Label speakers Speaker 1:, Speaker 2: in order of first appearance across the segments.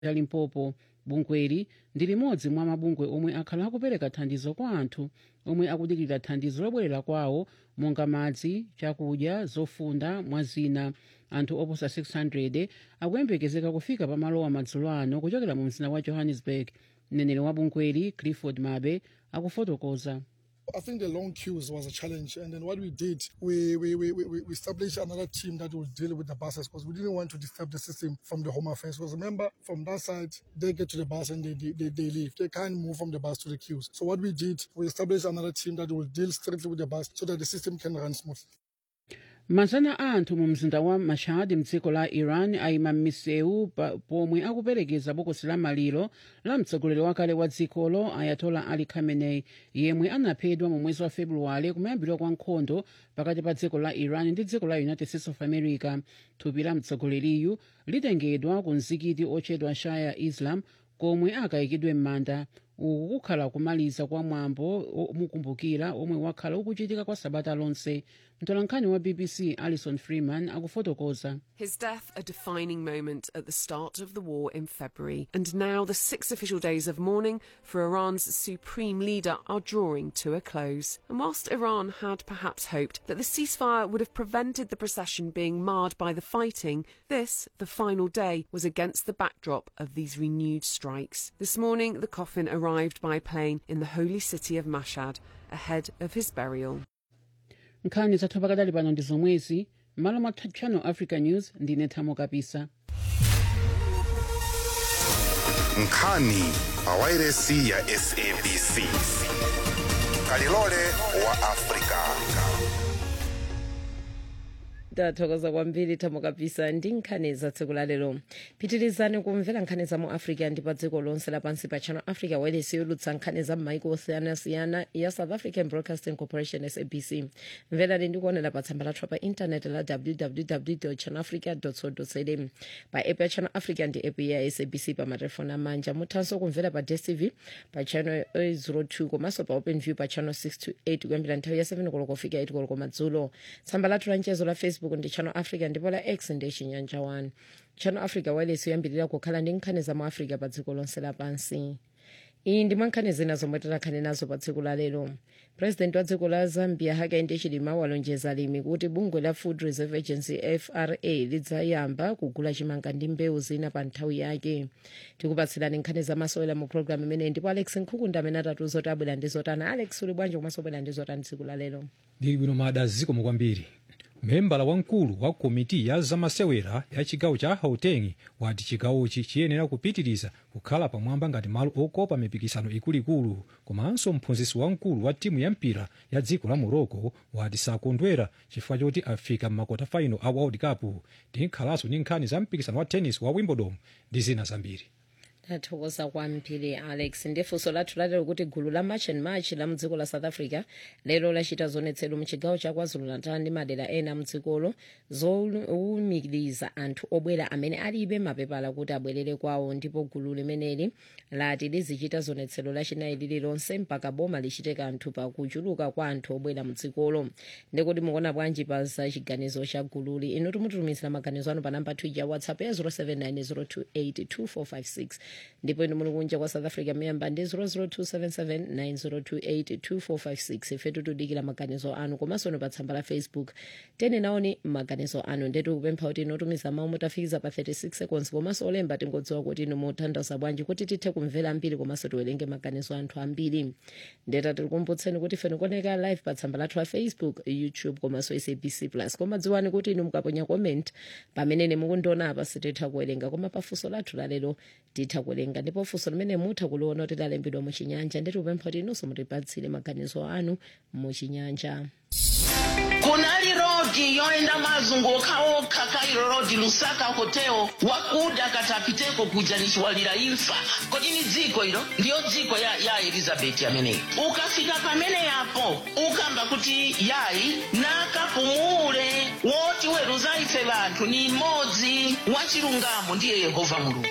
Speaker 1: la limpopo bungweli ndi limodzi mwa mabungwe omwe akhala akupereka thandizo kwa anthu omwe akudikirira thandizo lobwerera kwawo monga madzi chakudya zofunda mwa zina anthu oposa 600 akuyembekezeka kufika pamalowa madzulo ano kuchokera mu mzinda wa johannesburg mneneri wa bungweli clifford mabe akufotokoza
Speaker 2: I think the long queues was a challenge, and then what we did, we we, we, we, we established another team that will deal with the buses because we didn't want to disturb the system from the Home Affairs. Because remember, from that side, they get to the bus and they, they, they, they leave. They can't move from the bus to the queues. So what we did, we established another team that will deal strictly with the bus so that the system can run smoothly.
Speaker 1: mazana a anthu mu mzinda wa mashhad mdziko la iran ayima m'misewu pa- pomwe akuperekeza bokosi la maliro la mtsogoleri wakale wa dzikolo ayatola ali khamenei yemwe anaphedwa mu mwezi wa februwale kumayambiriro kwa nkhondo pakati pa dziko la iran ndi dziko la united states of america thupi la mtsogoleriyu litengedwa ku mzikiti otchedwa shaya islam komwe akayikidwe m'manda uku kukhala kumaliza kwa mwambo omukumbukira omwe wakhala ukuchitika kwa sabata lonse mtolankhani wa bbc alison freeman akufotokoza
Speaker 3: His death, a defining moment at the start of the war in February. And now the six official days of mourning for Iran's supreme leader are drawing to a close. And whilst Iran had perhaps hoped that the ceasefire would have prevented the procession being marred by the fighting, this, the final day, was against the backdrop of these renewed strikes. This morning, the coffin arrived by plane in the holy city of Mashhad ahead of his burial.
Speaker 1: nkhani zathu pakadali pano ndi zomwezi m'malo mwa channel africa news ndine thamo kapisa
Speaker 4: nkhani pawairesi ya sabc kalilole wa afrika
Speaker 5: tathokoza kwambiri thamo kapisa ndi nkhani za tsiku la lero pitirizani kumvera nkhani za mu africa ndi pa dziko lonse lapansi pa channel africa wireless yolutsa nkhani za m'maiko osiyanasiyana ya south african broadcasting corporation sabc mverani ndi kuonera pa tsamba lathu pa intaneti la www channelafrica co za pa app ya channel africa ndi app ya sabc pa matelefoni amanja muthanso kumvera pa dstv pa channel 02 komanso pa openview pa channel 628 kuyambira nthawi ya 7 koloko kufika 8 koloko madzulo tsamba lathu la mchezo la facebook ndi channel africa ndipo la x ndi chinyanja 1 channel africa wireless yoyambirira kukhala ndi nkhani za mu africa pa dziko lonse lapansi iyi ndi mwankhani zina zomwe tikhale nazo pa tsiku la lero president wa dziko la zambia hakainde hichilema walonjeza alimi kuti bungwe la food reserve agency fra lidzayamba kugula chimanga ndi mbewu zina pa nthawi yake tikupatsirani nkhani zamasewera mu programu imeneyi ndipo alex nkhukunda amene atatiuza kuti abwera ndi zotani alex uli bwanji komanso wabwera ndi zotani tsiku la lero
Speaker 6: ndili bwino mada zikomo kwambiri membala wamkulu wa komiti ya zamasewera ya chigawo cha gauteng wati chigawochi chiyenera kupitiriza kukhala pamwamba ngati malo okopa mipikisano ikuluikulu komanso mphunzitsi wamkulu wa timu ya mpira ya dziko la morocco wati sakondwera chifukwa choti afika m'makota faino a world cup tinkhalanso ndi nkhani za mpikisano wa tennis wa wimbledon ndi zina zambiri
Speaker 5: tathokoza kwambiri alex ndifunso lathu lalero kuti gulu la march and march la mdziko la south africa lero lachita zionetsero mchigawo cha kwazulu-natal ndi madera ena mdzikolo zowumiriza anthu obwera amene alibe mapepala kuti abwerere kwawo ndipo gulu limeneli lati lizichita zionetsero lachinayi lililonse mpaka boma lichite kanthu pa kuchuluka kwa anthu obwera mdzikolo ndikuti mukuona bwanji pa za chiganizo cha gululi inu timututumizira maganizo anu pa namba 2 ya whatsapp ya 0790282456 ndipo inu muli kunja kwa south africa miyamba ndi 0027790282456 ife tikudikira maganizo anu komanso inu pa tsamba la facebook tene naoni maganizo anu ndetu kupempha kuti inu tumiza mawu mutafikiza pa 36 seconds komanso olemba tingodziwa kuti inu mutanthauza bwanji kuti tithe kumvera ambiri komanso tiwerenge maganizo anthu ambiri ndeta tikukumbutseni kuti ife tikuoneka live pa tsamba lathu la facebook youtube komanso sabc plus koma dziwani kuti inu mukaponya comment pamene mukundiona apa sititha kuwerenga koma pafunso lathu lalero titha kuwerenga ndipo funso limene mutha kuliona kuti lalembedwa muchinyanja ndeti kupempha kuti inunso mutipatsire maganizo anu muchinyanja
Speaker 7: kunali rodi yoenda mazunguka okha kairo rodi lusaka hotel wakuda katapiteko kuja nichiwalira imfa kodi ni dziko ilo ndiyo dziko ya, ya elizabeti ameneyi ukafika pamene yapo ukamba kuti yayi nakapumule woti weruza ife vanthu ni mmodzi wachilungamo ndiye yehova mulungu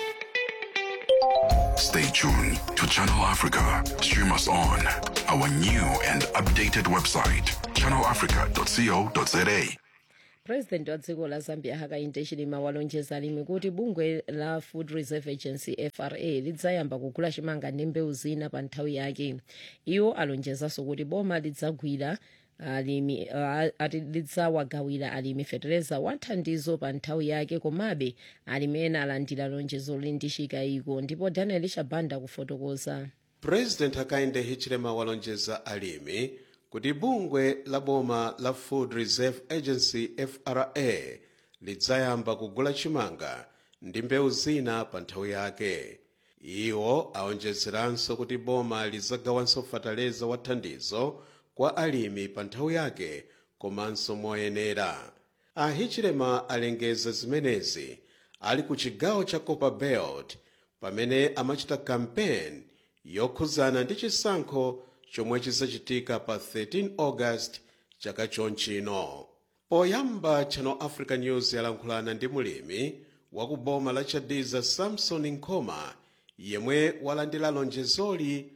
Speaker 4: Stay tuned to Channel Africa. Stream us on our new and updated website, channelafrica.co.za.
Speaker 5: purezidenti wa dziko la zambia hakainde hichilema walonjeza alimi kuti bungwe la food reserve agency fra lidzayamba kugula chimanga ndi mbewu zina pa nthawi yake iwo alonjezanso kuti boma lidzagwira alimi uh, ati lidzawagawira alimi fetereza wa thandizo pa nthawi yake komabe alimi ena alandira lonjezo ndi chikayiko ndipo daniel chabanda kufotokoza
Speaker 8: president hakainde hichilema walonjeza alimi kuti bungwe la boma la food reserve agency fra lidzayamba kugula chimanga ndi mbewu zina pa nthawi yake iwo aonjezeranso kuti boma lidzagawanso fataleza wa thandizo kwa alimi pa nthawi yake komanso moyenera ahichilema alengeza zimenezi ali ku chigawo cha copper belt pamene amachita kampeni yokhuzana ndi chisankho chomwe chizachitika pa 13 august chaka chonchino poyamba channel africa news yalankhulana ndi mulimi wa ku boma la chadiza samson nkoma yemwe walandira lonjezoli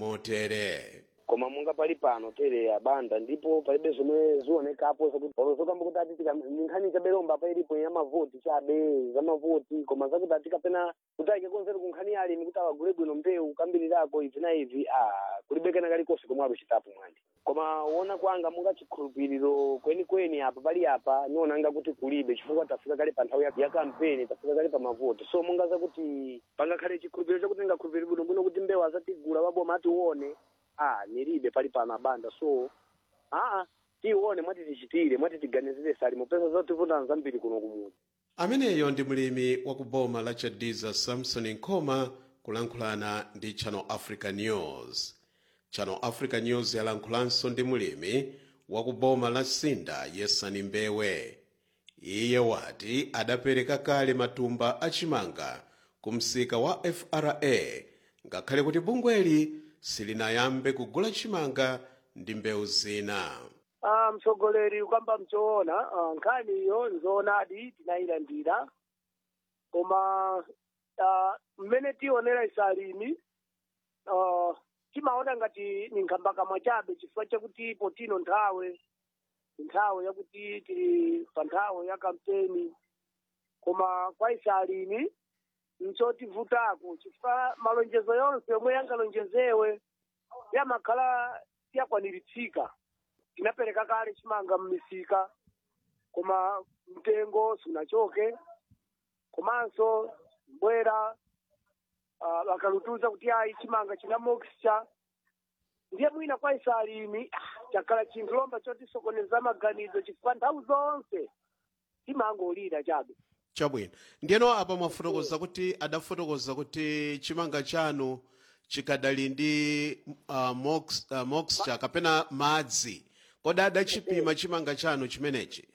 Speaker 8: motere
Speaker 9: koma munga pali pano tere abanda ndipo palibe zomwe zionekapo zakuti olozokamba kuti ati ni nkhani chaberomba pa ilipo ya mavoti chabe za mavoti koma zakuti ati kapena kuti aikekonzera ku nkhani ya alimi kuti awagule bwino mbewu kambirirako ivi na ivi ah kulibe kena kalikonse komwe aluchitapo mwandi koma wona kwanga munga chikhulupiriro kwenikweni apa pali apa nionanga kuti kulibe chifukwa tafika kale pa nthawi ya- ya kampeni tafika kale pa mavoti so munga zakuti pangakhale chikhulupiriro chakuti ngakhulupiriro bwinobwino kuti mbewu azatigula waboma atione ah nilibe pali pano abanda so aa tione mwati tichitire mwati tiganizire sali mupesa zotivutana zambiri kuno kumudzi
Speaker 8: ameneyo ndi mlimi wa ku boma la chadiza samson nkoma kulankhulana ndi channel africa news channel africa news yalankhulanso ndi mulimi wa ku boma la sinda yesani mbewe iye wati adapereka kale matumba achimanga ku msika wa fra ngakhale kuti bungweli silinayambe kugula chimanga ndi mbewu zina
Speaker 9: ah mtsogoleri ukamba mchoona ah, nkhani iyo nzoonadi tinayilandira koma ah, mmene tionera isalimi ah, timaona ngati ni nkhambakamwa chabe chifukwa chakuti potino nthawe nthawe yakuti tili pa nthawe ya kampeni koma kwa isalimi nchotivutako chifukwa malonjezo yonse yomwe yangalonjezewe yamakhala siyakwaniritsidwa tinapereka kale chimanga mmisika koma mtengo sunachoke komanso mbwera uh, akalutuza kuti ayi chimanga china moxture ndiye mwina kwa isalimi ah, chakhala chinthu lomba chotisokoneza maganizo chifukwa nthawi zonse timangolira chabe
Speaker 8: chabwino ndiyeno apa mwafotokoza kuti adafotokoza kuti chimanga chanu chikadali ndi uh, mox, uh, moxture kapena madzi kodi adachipima chimanga chanu chimenechi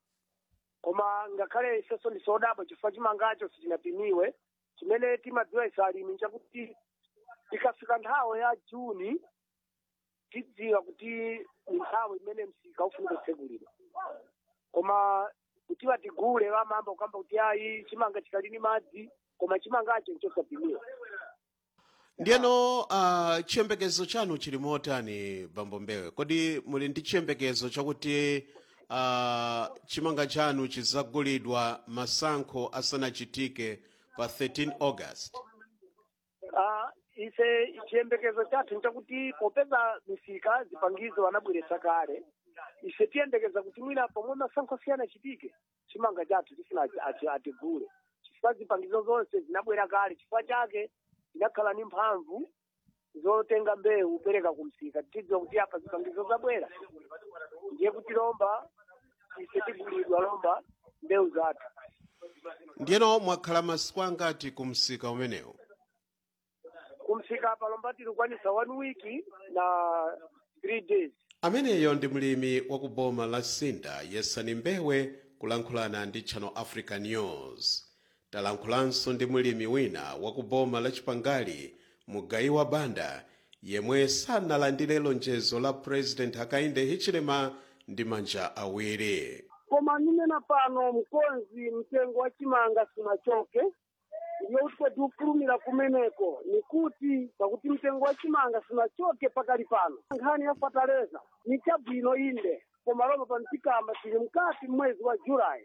Speaker 9: koma ngakhale ifenso ndisodabwa chifukwa chimangacho sichinapimiwe chimene timadziwa isalimi nchakuti ikafika nthawi ya juni tidziwa kuti ni nthawi imene msika ufunika kutsegulidwa koma kuti watigule wamamba kukamba kuti ayi chimanga chikali ni madzi koma chimangacho nchosapimiwa
Speaker 8: ndiyeno uh, chiyembekezo chanu chili motani bambo mbewe kodi muli ndi chiyembekezo chakuti uh, chimanga chanu chizagulidwa masankho asanachitike pa 13 august
Speaker 9: Ah, ise chiyembekezo chathu nchakuti popeza misika zipangizo anabweretsa kale ise tiyembekeza kuti mwina pomwe masankho asiyana achitike chimanga chathu tisina ati- ati- atigule chifukwa zipangizo zonse zinabwera kale chifukwa chake zinakhala ni mphamvu zotenga mbewu upereka kumsika tidziwa kuti apa zipangizo zabwera ndiye kuti lomba ise tigulidwa lomba mbewu zathu
Speaker 8: ndiyeno mwakhala masiku angati ku msika umenewu
Speaker 9: kumsika apa lomba tilikwanisa one week na three days
Speaker 8: ameneyo ndi mlimi wa ku boma la sinda yesani mbewe kulankhulana ndi channel africa news talankhulanso ndi mlimi wina wa ku boma la chipangali mugayi wa banda yemwe sanalandire lonjezo la president hakainde hichilema ndi manja awiri
Speaker 9: koma nimena pano mkonzi mtengo wa chimanga sinachoke ndiyo kuti tiufulumira kumeneko nikuti pakuti mtengo wa chimanga sinachoke pakali pano nkhani ya fataleza ni chabwino inde
Speaker 10: koma lomwe panitikamba tili mkati mwezi wa julayi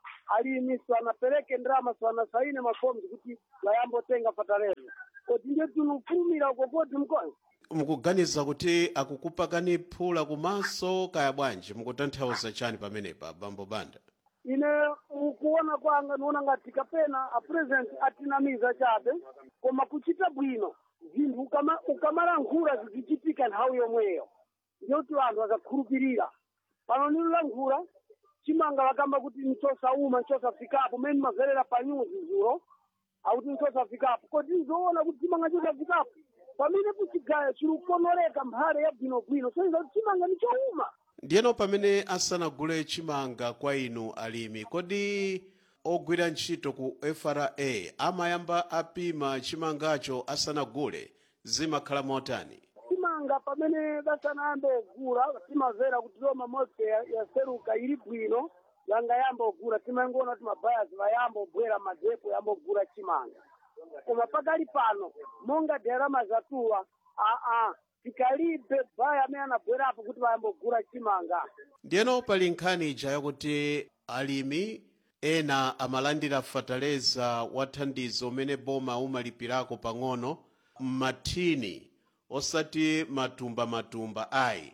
Speaker 10: alimi swanapereke ndrama swanasaine mafomu kuti layambotenga fatalezo kodi ndiye tinufulumira uko koti mkonzi
Speaker 8: mukuganiza kuti akukupakani phula kumaso kaya bwanji mukutanthauza chani pamenepa bambo banda
Speaker 10: ine ukuona kwanga niona ngati kapena a president atinamiza chabe koma kuchita bwino zinthu ukama- ukamalankhula zizichitika nthawi yomweyo ndiyoti anthu akakhulupirira pano nilulankhula chimanga vakamba kuti nchosauma nchosafikapo mene mazerera pa nyuzi zulo akuti nchosafikapo kodi nzoona kuti chimanga chosafikapo pamene kuchigaya chilikukonoreka mphale ya bwinobwino soiza kuti chimanga nichouma
Speaker 8: ndiyeno pamene asanagule chimanga kwa inu alimi kodi ogwira ntchito ku fra amayamba apima chimangacho asanagule zimakhala motani
Speaker 10: chimanga pamene basanayambe ogula timazera kuti loma motse yaseruka ili bwino yanga yamba ogula timangoona kuti mabayazi vayamba obwera madzepo yamba ogula chimanga koma pakali pano monga derama zatuwa aa tikalibe baya amene anabwerapo kuti vayamba ogula chimanga
Speaker 8: ndiyeno pali nkhani ija yakuti alimi ena amalandira fataleza wa thandizo umene boma umalipirako pang'ono m'mathini osati matumba-matumba ayi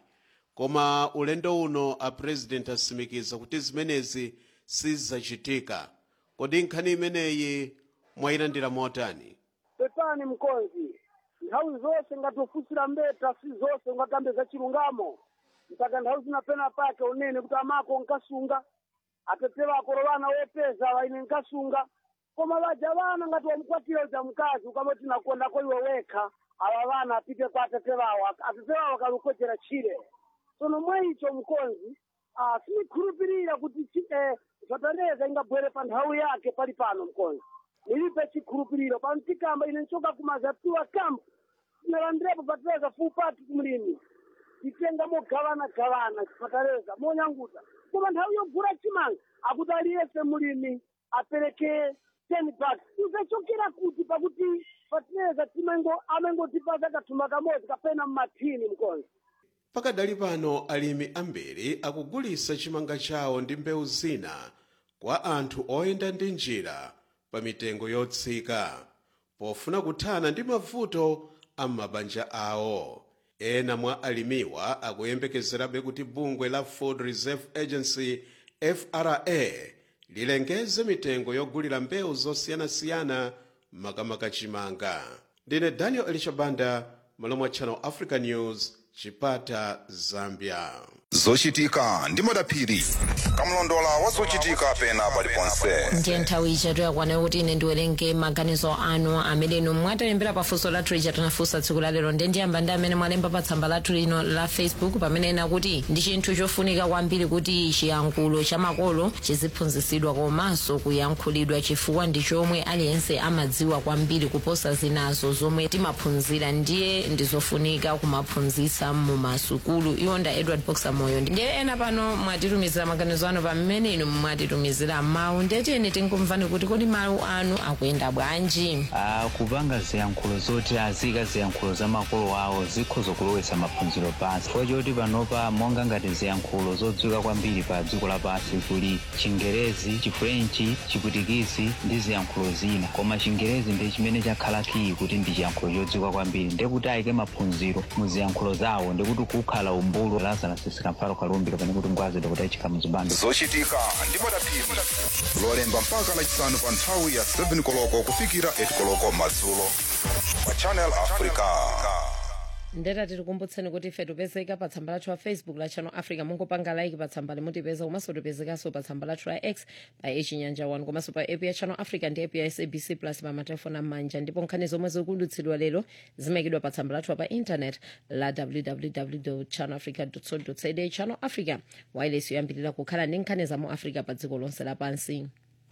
Speaker 8: koma ulendo uno a president asimikiza kuti zimenezi sizachitika kodi nkhani imeneyi mwayilandira motani
Speaker 10: pepani mkonzi nthawi zonse ngatofunsira mbeta si zonse ungakambe za chilungamo mpaka nthawi zinapena pake unene kuti amako nkasunga atete vako vana wopeza vaine nkasunga koma vaja vana ngati wamukwatira uja mkazi ukamati nakondako iwe wekha ava vana apite kwa atete vawo atete vawo akalukochera chire sono mwa icho mkonzi ah, sinikhulupirira kuti chi- eh, zvataneza ingabwere pa nthawi yake pali pano mkonzi nilipe chikhulupiriro pamtikamba ine nchoka kumazatiwa kampu tinalandirepo patereza fuupati kumlimi titenga mogavana gavana patereza monyanguta koma nthawi yogula chimanga akuti aliyese mulimi apereke ten bucks izachokera kuti pakuti patereza timango amangotipasa kathumba kamodzi kapena mmathini mkonzi
Speaker 8: pakadali pano alimi ambiri akugulitsa chimanga chawo ndi mbewu zina kwa anthu oyenda ndi njira pa mitengo yotsika pofuna kuthana ndi mavuto a mabanja awo ena mwa alimiwa akuyembekezerabe kuti bungwe la food reserve agency fra lilengeze mitengo yogulira mbewu zosiyanasiyana makamaka chimanga ndine daniel elishabanda malo mwa channel africa news chipata zambia
Speaker 4: zochitika ndi madaphiri kamlondola wa zochitika pena paliponse
Speaker 5: ndiye nthawi ija yakwana kuti ine ndiwerenge maganizo anu amene inu mwatilembera pafunso lathu lija tinafunsa tsiku lalero ndiye ndiyamba ndi amene mwalemba pa tsamba lathu lino la facebook pamene ena kuti ndi chinthu chofunika kwambiri kuti chiyankhulo cha makolo chiziphunzitsidwa komanso kuyankhulidwa chifukwa ndi chomwe aliyense amadziwa kwambiri kuposa zinazo zomwe timaphunzira ndiye ndizofunika kumaphunzitsa mu masukulu iwonda edward boxer moyo ndiye ena pano mwatitumizira maganizo anu pamene inu mwatitumizira mawu ndetiyeni tinkumvani kuti kodi mawu anu akuyenda bwanji
Speaker 11: Ah, kupanga ziyankhulo zoti azika ziyankhulo za makolo awo zikhoza kulowetsa maphunziro pansi chifukwa choti panopa monga ngati ziyankhulo zodziwika kwambiri pa dziko lapansi kuli chingerezi chifrenchi chiputikisi ndi ziyankhulo zina koma chingerezi ndi chimene chakhala kiyi kuti ndi chiyankhulo chodziwika kwambiri ndekuti ayike maphunziro mu ziyankhulo zawo ndikuti kukhala umbulu lazarus sikamfalo kalumbiro pane kuti ngwazidwa kuti ayichika muzibando
Speaker 4: zochitika ndi madaphiri lolemba mpaka lachisanu pa nthawi ya 7 koloko kufikira 8 koloko madzulo pa channel africa
Speaker 5: ndeta tikukumbutseni kuti ife tipezeka pa tsamba lathu la facebook la channel africa mungopanga like pa tsamba limutipeza komanso tipezekanso pa tsamba lathu la x pa echinyanja 1 komanso pa app ya channel africa ndi app ya sabc plus pa matelefoni amanja ndipo nkhani zomwe zikudutsidwa lero zimayikidwa pa tsamba lathu pa internet la www channel africa co za channel africa wireless yoyambirira kukhala ndi nkhani za mu africa pa dziko lonse lapansi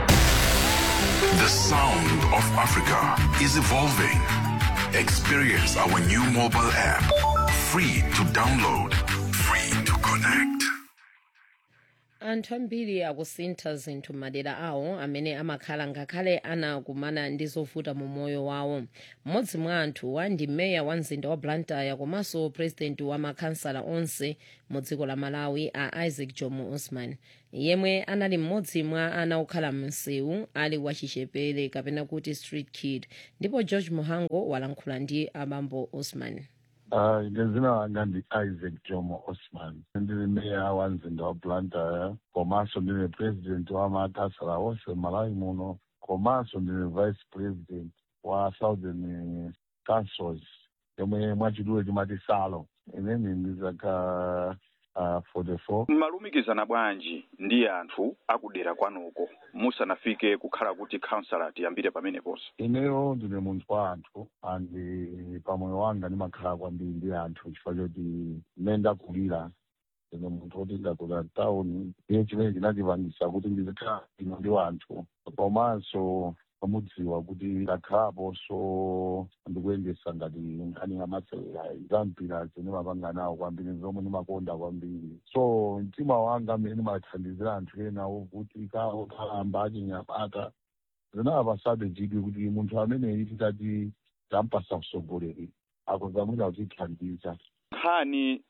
Speaker 4: The sound of Africa is evolving. Experience our new mobile app. Free to download, free to connect.
Speaker 5: anthu ambiri akusintha zinthu m'madera awo amene amakhala ngakhale anakumana ndi zovuta mu moyo wawo mmodzi mwa anthuwa ndi meya wa mzinda wa blantyre komanso purezidenti wa makhansala onse mu dziko la malawi a isaac jomo osman yemwe anali mmodzi mwa ana okhala msewu ali wachichepere kapena kuti street kid ndipo george muhango walankhula ndi abambo osman
Speaker 12: Uh, ine zina langa ndi isaac jomo osman ndili meya wa mzinda wa blantyre komanso ndine president wa makhansala onse malawi muno komanso ndine vice president wa southern councils yomwe mwachidule timati salo ineni ndizaka uh, 44
Speaker 13: malumikizana bwanji ndi anthu akudera kwanuko musanafike kukhala kuti councilor tiyambire pameneponso
Speaker 12: ineyo ndine munthu wa anthu andi pamoyo wanga ndimakhala kwambiri ndi anthu chifukwa choti mmene ndakulira ndine munthu woti ndakula town iye chimene chinandipangisa kuti ndizikhala ino ndi anthu komanso pamudziwa kuti ndakhalapo so ndikuyendesa ngati nkhani ya masewera zampira zine mapanga nawo kwambiri zomwe ndimakonda kwambiri so mtima wanga mmene ndimathandizira anthu ena ovutika okhalamba achinyamata zinapasabe chidwi kuti munthu ameneyi titati tampasa usogoleri akuzamwina kutithandiza
Speaker 13: nkhani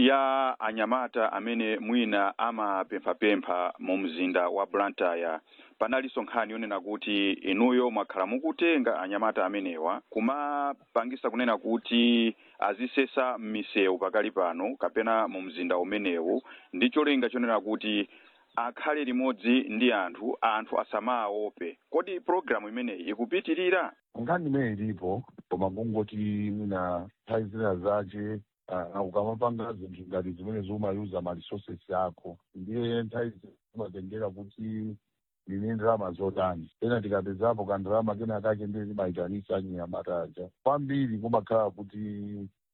Speaker 13: ya anyamata amene mwina amapemphapempha mu mzinda wa blantyre panalinso nkhani yonena kuti inuyo mwakhala mukutenga anyamata amenewa kumapangisa kunena kuti azisesa m'misewu pakali pano kapena mu mzinda umenewu ndi cholinga chonena kuti akhale limodzi ndi anthu anthu asamaope kodi programu imeneyi ikupitirira
Speaker 12: nkhani imene ilipo koma kungoti mwina nthawi zina zace uh, ukamapanga zinthu ngati zimene zimayuza ma resources ako ndiye nthawi zimatengera kuti ndine ndalama zotani ena tikapezapo kandalama kena kake ndiye timayitanisa anyamata aja kwambiri kumakhala kuti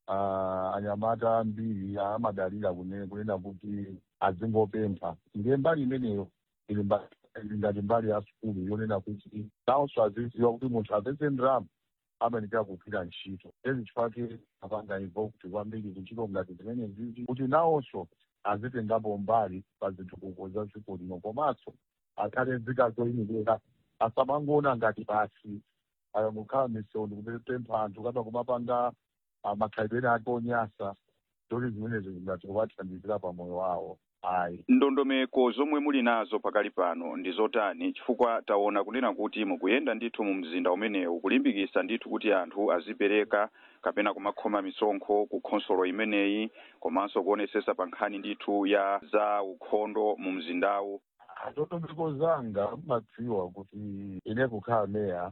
Speaker 12: uh, anyamata ambiri amadalira kune- kunena kuti azingopempha ndiye mbali imeneyo ili mba- ili ngati mbali ya sukulu yonena kuti nawonso aziziwa kuti munthu apeze ndalama amanikira kugwira ntchito ezi chifake apanga ivo kuti kwambiri kuntchito ngati zimene zizi kuti nawonso azitengapo mbali pa zitukuko za dziko lino komanso akhale nzika zoyimilira asamangoona ngati basi ayangokhala misewu ndikupempha anthu kapena kumapanga ah, makhalidwe ake onyasa zoti zimenezo zingati kuwathandizira pa moyo wawo ayi
Speaker 13: ndondomeko zomwe muli nazo pakali pano ndi zotani chifukwa taona kunena kuti mukuyenda ndithu mu mzinda umenewu kulimbikisa ndithu kuti anthu azipereka kapena kumakhoma misonkho ku khonsolo imeneyi komanso kuonesesa pa nkhani ndithu ya za ukhondo mu mzindawu
Speaker 12: ndondomeko zanga madziwa kuti ine kukhala meya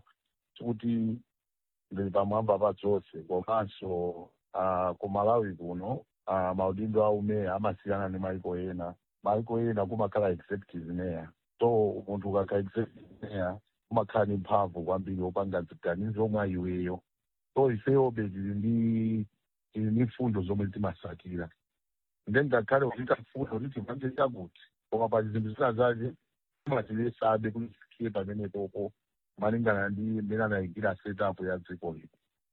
Speaker 12: kuti ndili pamwamba pa zonse komanso uh, ku malawi kuno uh, maudindo a umeya amasiyana ndi maiko ena maiko ena kumakhala executive mayor so munthu ukakhala executive mayor kumakhala ndi mphamvu kwambiri opanga ziganizo mwa iweyo so ifeyobe tili ndi tili ndi mfundo zomwe timasakira then ngakhale kuchita mfundo kuti tipange chakuti koma pa zinthu zina zace timatilesabe kuti tifikie pamenepopo malingana ndi mmene anayikira setup ya dziko lino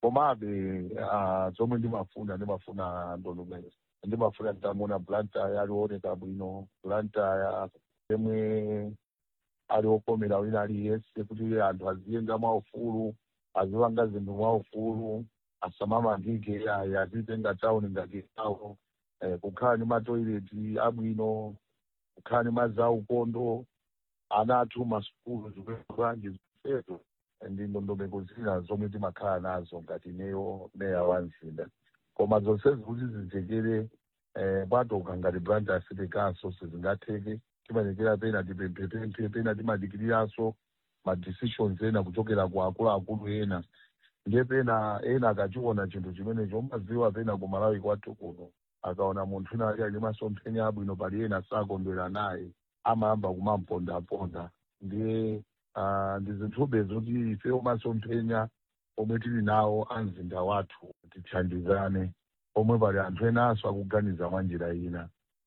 Speaker 12: komabe ah, zomwe ndimafuna ndimafuna ndondomeko ndimafuna nditamuona blantyre alioneka bwino blantyre yemwe ali okomera wina aliyense kuti anthu aziyenga mwaufulu azipanga zinthu mwaufulu asamamangike ayi azitenga tawuni ngati tawo eh, kukhala ndi matoileti abwino kukhala ndi mazaukondo ana athu masukulu zikulanji zifezo ndi ndondomeko zina zomwe timakhala nazo ngati neyo meya wa mzinda koma zonsezi kuti zitekere eh, bwatoka ngati blantyre city council sizingatheke timanekera pena tipemphepemphe pena timadikiriranso ma decisions ena kuchokera ku akuluakulu ena ndiye pena ena akachiona chinthu chimenecho umaziwa pena ku malawi kwathu kuno akaona munthu ina ali ali masomphenya abwino pali ena sakondwera naye amayamba kumampondaponda ndiye ah, ndi zinthube zoti ife omasomphenya omwe tili nawo a mzinda wathu tithandizane omwe pali anthu enanso akuganiza mwa njira ina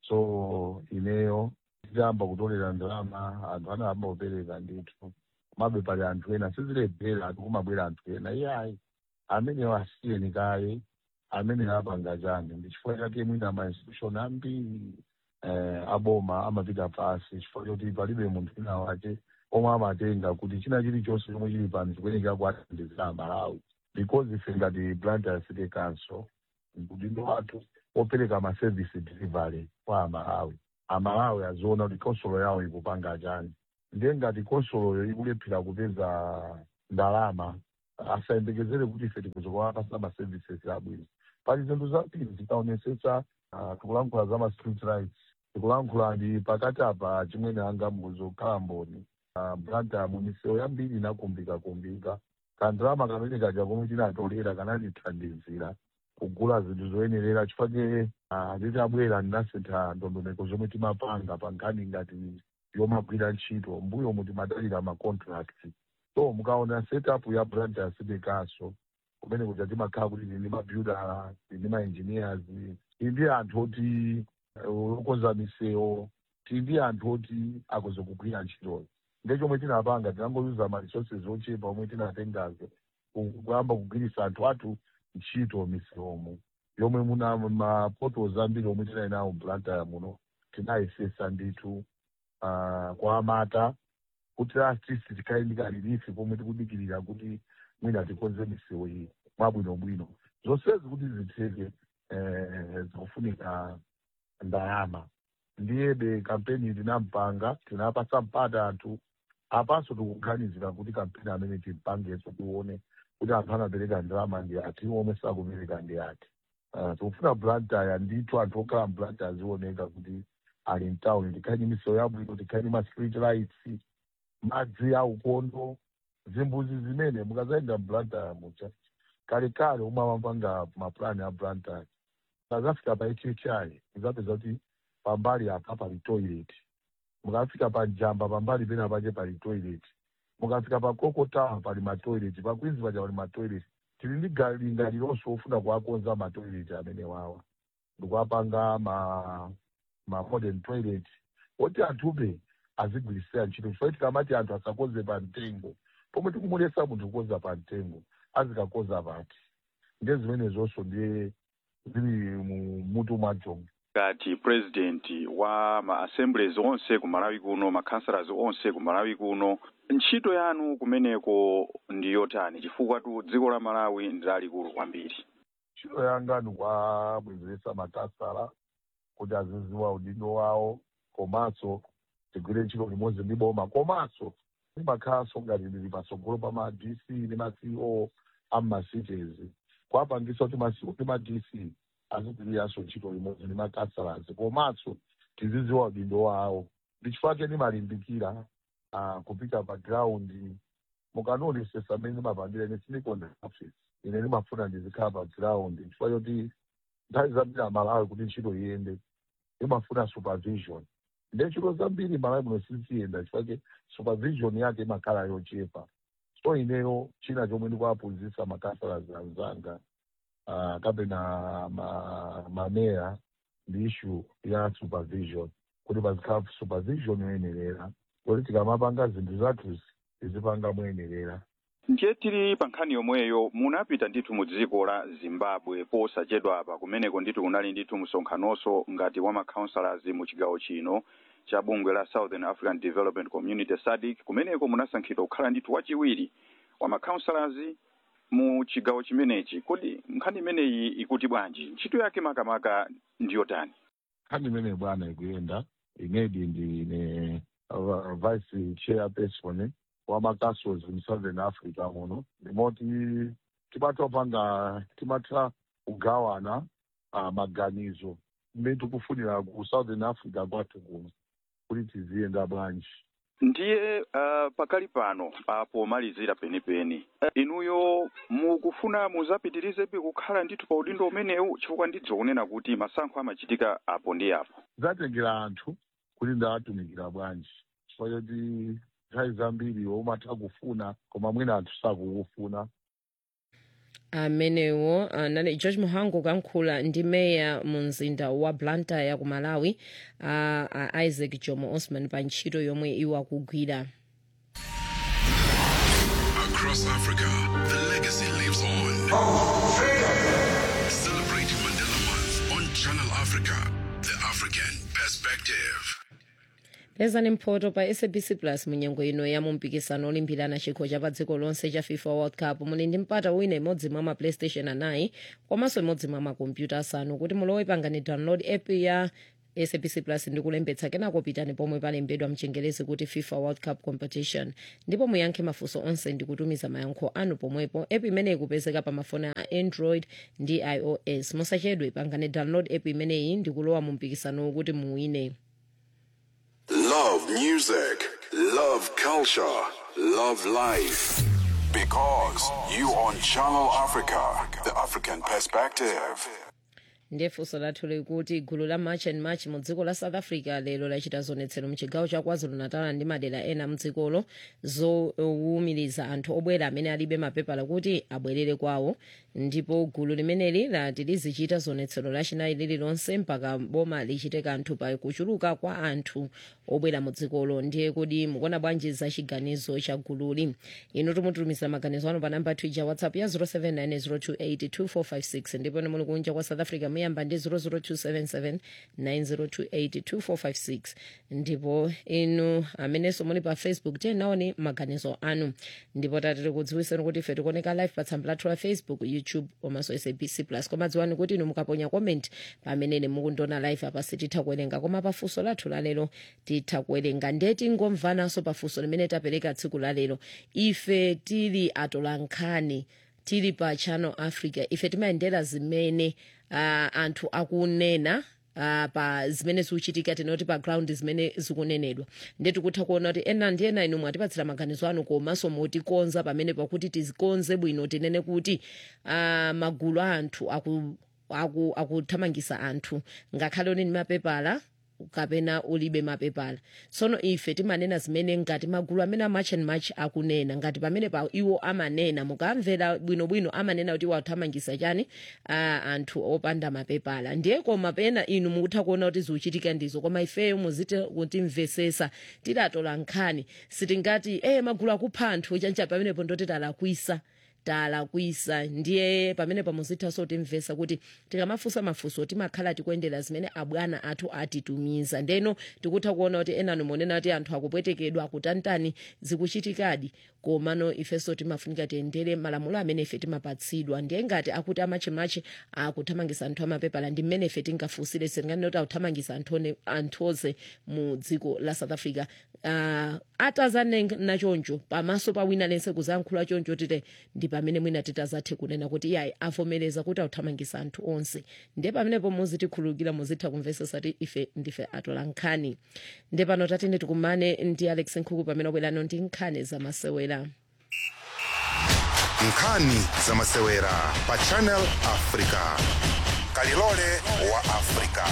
Speaker 12: so ineyo titayamba kutolera ndalama anthu anayamba kupereka ndithu komabe pali anthu ena sizilephera ati kumabwera anthu ena iyayi amenewo asiyeni kaye amene apanga chani ndi chifukwa chake mwina ma institution ambiri eh, aboma amapita pasi chifukwa choti palibe munthu wina wake omwe amatenga kuti china chilichonse chomwe chili pano chikuyenekera kuathandizira amalawi because ife ngati blantyre city council udindo wathu opereka maservice delivery kwa amalawi amalawi aziona kuti konsolo yawo ikupanga chani ndiye ngati konsoloyo ikulephera kupeza ndalama asayembekezere kuti ife tikuzokawapasa maservices abwino pali zinthu zambiri zikaonesetsa ah, tikulankhula za ma street rights tikulankhula ndi pakati apa chimwene anga muzokhala mboni uh, blantyre misewu yambiri inakumbika kumbika kandalama kamene kaja komwe tinatolera kanatithandizira kugula zinthu zoyenerera chifukwa uh, titabwera ndinasintha ndondomeko zomwe timapanga pa nkhani ngati yomagwira ntchito mbuyo mu timadalira ma contract so mukaona setup ya blantyre city council kumene kuja timakhala kuti tili ndi mabuilder tili ndi maengineers tili ndi anthu oti eh, okonza misewu tili ndi anthu oti akuzokugwira ntchitoyo ndechomwe tinapanga tinangoyuza ma resources ochepa omwe tinatengazo ku- kuyamba kugwiritsa anthu athu ntchito misewumo yomwe muna maportals ambiri omwe tinali nawo blantyre muno tinayesesa ndithu ah, kwa amata kuti artist tikhale ndi kalilifi pomwe tikudikirira kuti mwina tikonze misewu iyi mwabwinobwino zonsezi kuti zitheke eh, zikufunika ndalama ndiyebe kampeni tinampanga tinapasa mpata anthu apanso tikuganizira kuti kampeni amene timpangeso tione kuti anthu anapereka ndalama ndi ati omwe sakupereka ndi ati uh, tikufuna blantyre ndithu anthu okhala mblantyre azioneka kuti ali mtawuni tikhale ndi misewu yabwino tikhale ndi ma street lights madzi aukondo zimbuzi zimene mukazayenda mblantyre mucha kalekale omwe amapanga mapulani a blantyre mukazafika pa hhi muzapeza kuti pambali apa pali toilet mukafika pa jamba pambali pena pache pali toilet mukafika pa kokotawa pali matoilet pa queens paja pali matoilet tili ndi galinga lilonso ofuna kuwakonza matoilet amene wawa ndikuwapanga ma ma modern toilet oti anthupe azigwirisira ntchito chifukwa tikamati anthu asakonze pa mtengo pomwe tikumulesa munthu kukonza pa mtengo azikakonza pati ndiye zimenezonso ndiye zili mu mutu mwacho
Speaker 13: ngati president wa ma assemblies onse ku malawi kuno ma councillors onse ku malawi kuno ntchito yanu kumeneko ndi yotani chifukwa tu dziko la malawi ndi lalikulu kwambiri
Speaker 12: ntchito yanga ndikuwabwezeresa makasala kuti aziziwa udindo wawo komanso tigwire ntchito limodzi ndi boma komanso ndimakhalanso ngati ndili patsogolo pa ma dc ndi ma ceo ammacities kuwapangisa kuti ma CEO ndi ma dc azigwiriranso ntchito limodzi ndi makasalas komanso tiziziwa udindo wawo ndi chifukwa chake ndimalimbikira ah, kupita pa ground mukanonesesa mmene ndimapangira ine sinikonda office ine ndimafuna ndizikhala pa ground chifukwa choti nthawi zambiri amalawi kuti ntchito iyende imafuna supervision nde ntchito zambiri malawi muno siziyenda chifukwa supervision yake imakhala yochepa so ineyo china chomwe ndikuwaphunzitsa makasalas anzanga uh, kapena ma, mameya ndi issue ya supervision kuti pazikhala supervision yoyenerera kuti tikamapanga zinthu zathuzi tizipanga moyenerera
Speaker 13: ndiye tili pa nkhani yomweyo munapita ndithu mu dziko la zimbabwe posachedwa apa kumeneko ndithu kunali ndithu msonkhanonso ngati wa macounselors mu chigawo chino cha bungwe la southern african development community sadic kumeneko munasankhidwa kukhala ndithu wachiwiri wa macounselors mu chigawo chimenechi kodi nkhani imeneyi ikuti bwanji ntchito yake makamaka ndiyotani
Speaker 12: nkhani imene bwana ikuyenda inedi ndine uh, vice chairperson wa macastles in southern africa muno ndimoti timatopanga timatha kugawana uh, maganizo mmene tikufunira ku southern africa kwathu kuno kuti tiziyenda bwanji
Speaker 13: ndiye uh, pakali pano pomalizira penipeni uh, inuyo mukufuna muzapitirizebe kukhala ndithu pa udindo umenewu chifukwa ndidzo kunena kuti masankho amachitika apo ndi apo
Speaker 12: zatengera anthu kuti ndawatumikira bwanji chifukwa choti nthawi zambiri umatha kufuna koma mwina anthu sakukufuna
Speaker 5: amenewo anali george muhangu kuyankhula ndi meya mu mzinda wa blantyre ku malawi a uh, isaac jomo osman pa ntchito yomwe iwo akugwira
Speaker 14: Across Africa, the legacy lives on. Celebrating Mandela Month on Channel Africa, the African perspective. perspective.
Speaker 5: pezani mphoto pa sabc plus munyengo ino ya mumpikisano olimbirana chikho cha pa dziko lonse cha fifa world cup muli ndi mpata wina imodzi mwa ma playstation anayi komanso imodzi mwa makompyuta asanu kuti mulowe pangani download app ya sabc plus ndi kulembetsa kenako pitani pomwe palembedwa mchengerezi kuti fifa world cup competition ndipo muyankhe mafunso onse ndi kutumiza mayankho anu pomwepo app imeneyi ikupezeka pa mafoni a android ndi ios musachedwe pangani download app imeneyi ndi kulowa mu mpikisano kuti muwine
Speaker 14: Love music, love culture, love life. Because you on Channel Africa, the African perspective.
Speaker 5: ndiye funso lathu likuti gulu la march and march mu dziko la south africa lero lachita zionetsero mchigawo cha kwazulu natal ndi madera ena mdzikolo zowumiriza anthu obwera amene alibe mapepala kuti abwerere kwawo ndipo gulu limeneli lati lizichita zionetsero lachinayi lililonse mpaka boma lichite kanthu pa kuchuluka kwa anthu obwera mu dzikolo ndiye kuti mukuona bwanji za chiganizo cha gululi inu timutumiza maganizo anu pa namba twitter whatsapp ya 0790282456 ndipo ni muli kunja kwa south africa muyamba ndi 0027790282456 ndipo inu amenenso muli pa facebook tiyenaoni maganizo anu ndipo tatiri kudziwiseni kuti ife tikuoneka live pa tsamba lathu la facebook youtube komanso sabc plus koma dziwani kuti inu mukaponya comment pamenene mukundiona live apa sititha kuwerenga koma pafunso lathu lalero titha kuwerenga ndiye tingomvananso pafunso limene tapereka tsiku lalero ife tili atolankhani tili pa channel africa ife timayendera zimene uh, anthu akunena uh, pa zimene zikuchitika tinoti pa ground zimene zikunenedwa ndiye tikutha kuona kuti ena ndi ena inu mwatipatsira maganizo anu komanso motikonza pamene pakuti tizikonze bwino tinene kuti uh, magulu a anthu aku aku- akuthamangisa anthu ngakhale oni ni mapepala kapena ulibe mapepala tsono ife timanena zimene ngati magulu amene amatch and match akunena ngati pamene pa iwo amanena mukamvera bwinobwino amanena kuti iwo athamangisa chani uh, anthu opanda mapepala ndiye koma pena inu mukutha kuona kuti zikuchitika ndizo koma ifeyo muziti kutimvesesa tilatola nkhani sitingati eh magulu akupha anthu chancha pamenepo ndoti talakwisa talakwisa ndiye pamene pamuzithaso timvesa kuti tikamafunsa mafunso timakhala tikuyendera zimene abwana athu atitumiza ndeno tikutha kuona kuti enanu monena kuti anthu akupwetekedwa akutantani zikuchitikadi komano ifenso timafunika tiyendere malamulo amene ife timapatsidwa ndiye ngati akuti amachimachi akuthamangisa anthu amapepala ndi mmene ife tingafunsire sitinganene kuti akuthamangisa anthu one- anthu onse mu dziko la south africa uh, atazanena choncho pamaso pa wina lense kuzayankhula choncho tite ndi pamene mwina titazathe kunena kuti iyayi avomereza kuti akuthamangisa anthu onse ndiye pamenepo muzitikhululukira muzitha kumvesesa kuti ife ndife atolankhani ndiye pano tatine tikumane ndi alex nkhuku pamene wabwerano ndi nkhani zamasewera
Speaker 4: nkhani zamasewera pa channel africa kalilole wa africa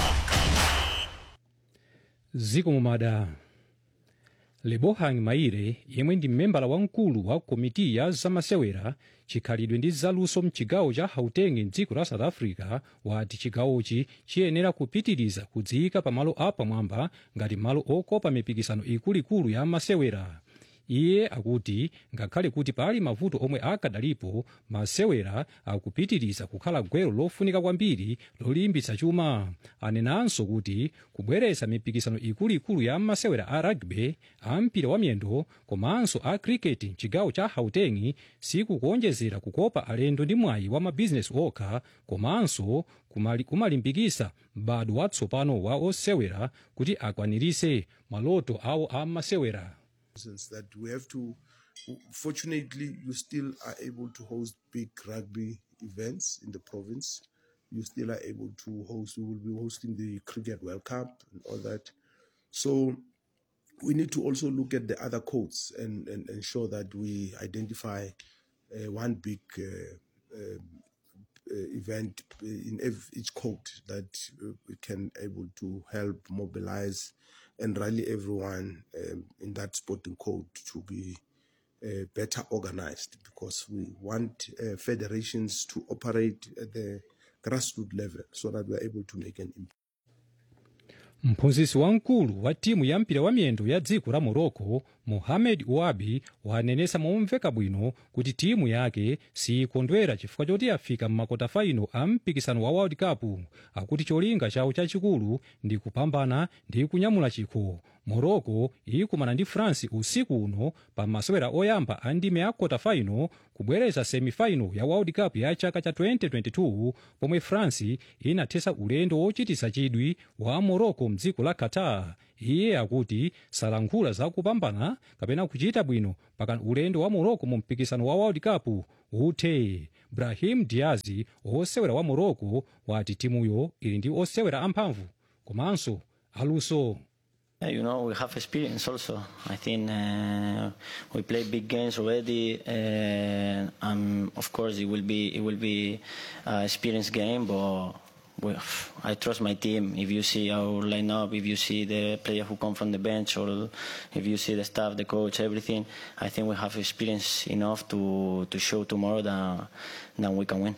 Speaker 6: ziko mumada lebohang maire yemwe ndi mmembala wamkulu wa komiti ya zamasewera chikhalidwe ndi zaluso mchigawo cha gauteng mdziko la south africa wati chigawochi chiyenera kupitiriza kudziyika pamalo apamwamba ngati malo okopa mipikisano ikuluikulu ya masewera iye akuti ngakhale kuti pali mavuto omwe akadalipo masewera akupitiriza kukhala gwero lofunika kwambiri lolimbitsa chuma anenanso kuti kubweretsa mipikisano ikuluikulu ya masewera a rugby a mpira wa miyendo komanso a cricket mchigawo cha gauteng sikukuonjezera kukopa alendo ndi mwayi wa mabizinesi okha komanso kumali- kumalimbikitsa m'bado watsopano wa osewera kuti akwanirise maloto awo a masewera
Speaker 15: reasons that we have to fortunately you still are able to host big rugby events in the province you still are able to host we will be hosting the cricket world cup and all that so we need to also look at the other codes and, and ensure that we identify uh, one big uh, um, uh, event in ev- each code that uh, we can able to help mobilize and rally everyone um, in that sporting code to be uh, better organized because we want uh, federations to operate at the grassroots level so that we're able to make an impact.
Speaker 6: mphunzitsi wamkulu wa timu ya mpira wa miyendo ya dziko la morocco mohamed wabi wanenesa momveka bwino kuti timu yake sikondwera chifukwa choti yafika m'makota faino a mpikisano wa world cup akuti cholinga chawo chachikulu ndi kupambana ndi kunyamula chikho morocco ikumana ndi france usiku uno pa masewera oyamba a ndime ya kota faino kubwereza semifaino ya world cup ya chaka cha 2022 pomwe france inathesa ulendo wochitisa chidwi wa morocco mdziko la qatar iye akuti salankhula zakupambana kapena kuchita bwino pakana ulendo wa morocco mu mpikisano wa world cup uthe brahim diazi osewera wa morocco wati timuyo ili ndi osewera amphamvu komanso aluso
Speaker 16: Yeah, you know, we have experience also. I think uh, we play big games already, uh, and of course it will be it will be an experience game. But we, I trust my team. If you see our lineup, if you see the player who come from the bench, or if you see the staff, the coach, everything, I think we have experience enough to to show tomorrow that that we can win.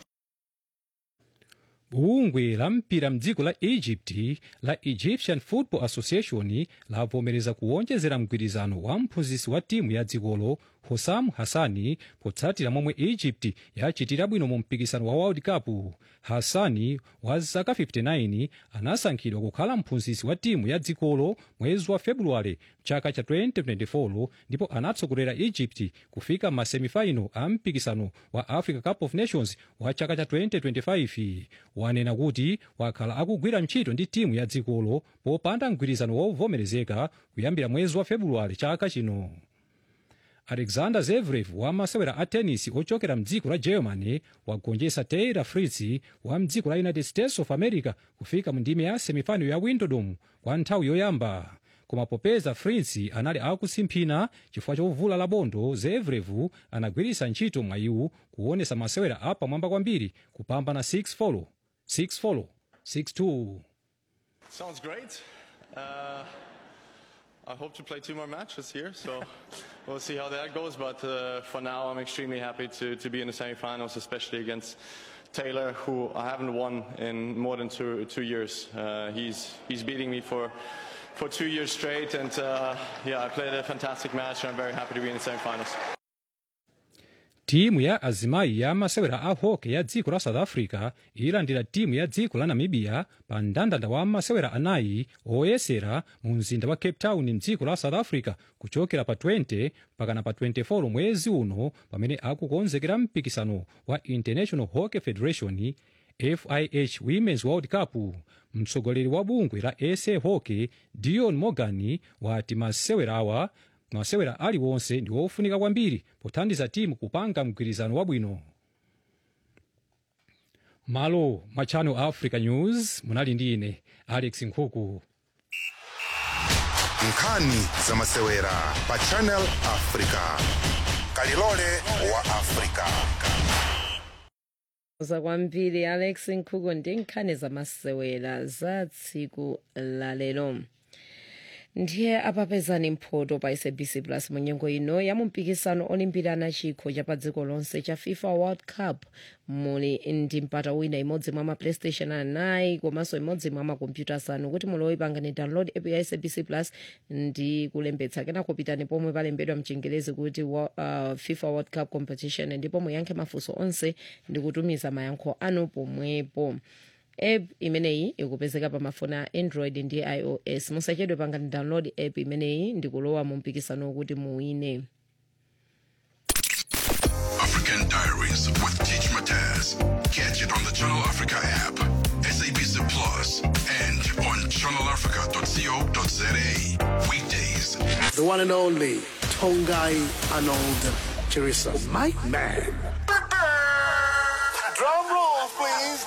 Speaker 6: bungwe la mpira mdziko la egypt la egyptian football association lavomereza kuwonjezera mgwirizano wa mphunzitsi wa timu ya dzikolo hosam hassani potsatira momwe egypt yachitira bwino mu mpikisano wa world cup hassani wa zaka 59 anasankhidwa kukhala mphunzitsi wa timu ya dzikolo mwezi wa februwale chaka cha 2024 ndipo anatsogolera egypt kufika masemifaino a mpikisano wa africa cup of nations wa chaka cha 2025 wanena kuti wakhala akugwira ntchito ndi timu ya dzikolo popanda mgwirizano wovomerezeka kuyambira mwezi wa februwale chaka chino alexander zverev wa masewera a tenisi ochokera mdziko la germany wagonjetsa taylor fritz wa mdziko la united states of america kufika mu ndime ya semifinal ya wimbledon kwa nthawi yoyamba koma popeza fritz anali akusimphina chifukwa chovula labondo zverev anagwiritsa ntchito mwayiwu kuonesa masewera apamwamba kwambiri kupambana 6 folo 6 folo 6-2
Speaker 17: Sounds great. Uh, I hope to play two more matches here, so we'll see how that goes. But uh, for now, I'm extremely happy to, to be in the semifinals, especially against Taylor, who I haven't won in more than two, two years. Uh, he's, he's beating me for, for two years straight, and uh, yeah, I played a fantastic match, and I'm very happy to be in the semifinals.
Speaker 6: timu ya azimayi ya masewera a hockey ya dziko la south africa ilandira timu ya dziko la namibia pa mndandanda wa masewera anayi oyesera mu mzinda wa cape town mdziko la south africa kuchokera pa 20 pakana pa 24 mwezi uno pamene akukonzekera mpikisano wa international hockey federation fih women's world cup mtsogoleri wa bungwe la sa hockey dion morgan wati masewera awa masewera aliwonse ndi ofunika kwambiri pothandiza timu kupanga mgwirizano wabwino malo mwa channel africa news munali ndi ine alex nkhuku
Speaker 4: nkhani za masewera pa channel africa kalilole wa africa
Speaker 5: za kwambiri alex nkhuku ndi nkhani zamasewera za tsiku la lero ndiye apapezani mphoto pa sabc plus mu nyengo ino ya mumpikisano olimbirana chikho cha pa dziko lonse cha fifa world cup muli ndi mpata wina imodzi mwa ma playstation anayi komanso imodzi mwa makompyuta asanu kuti mulowe pangani download app ya sabc plus ndi kulembetsa kenako pitani pomwe palembedwa mchingerezi kuti wa, uh, fifa world cup competition ndipo muyankhe mafunso onse ndi kutumiza mayankho anu pomwepo app imeneyi ikupezeka pa mafoni a android ndi ios musachedwe pangani download app imeneyi ndi kulowa mu mpikisano wokuti muwine
Speaker 14: African Diaries with Teach Mataz. Catch it on the Channel Africa app, SABC Plus, and on channelafrica.co.za. Weekdays.
Speaker 18: The one and only Tongai Arnold Chirisa. My man.
Speaker 10: Drum roll, please.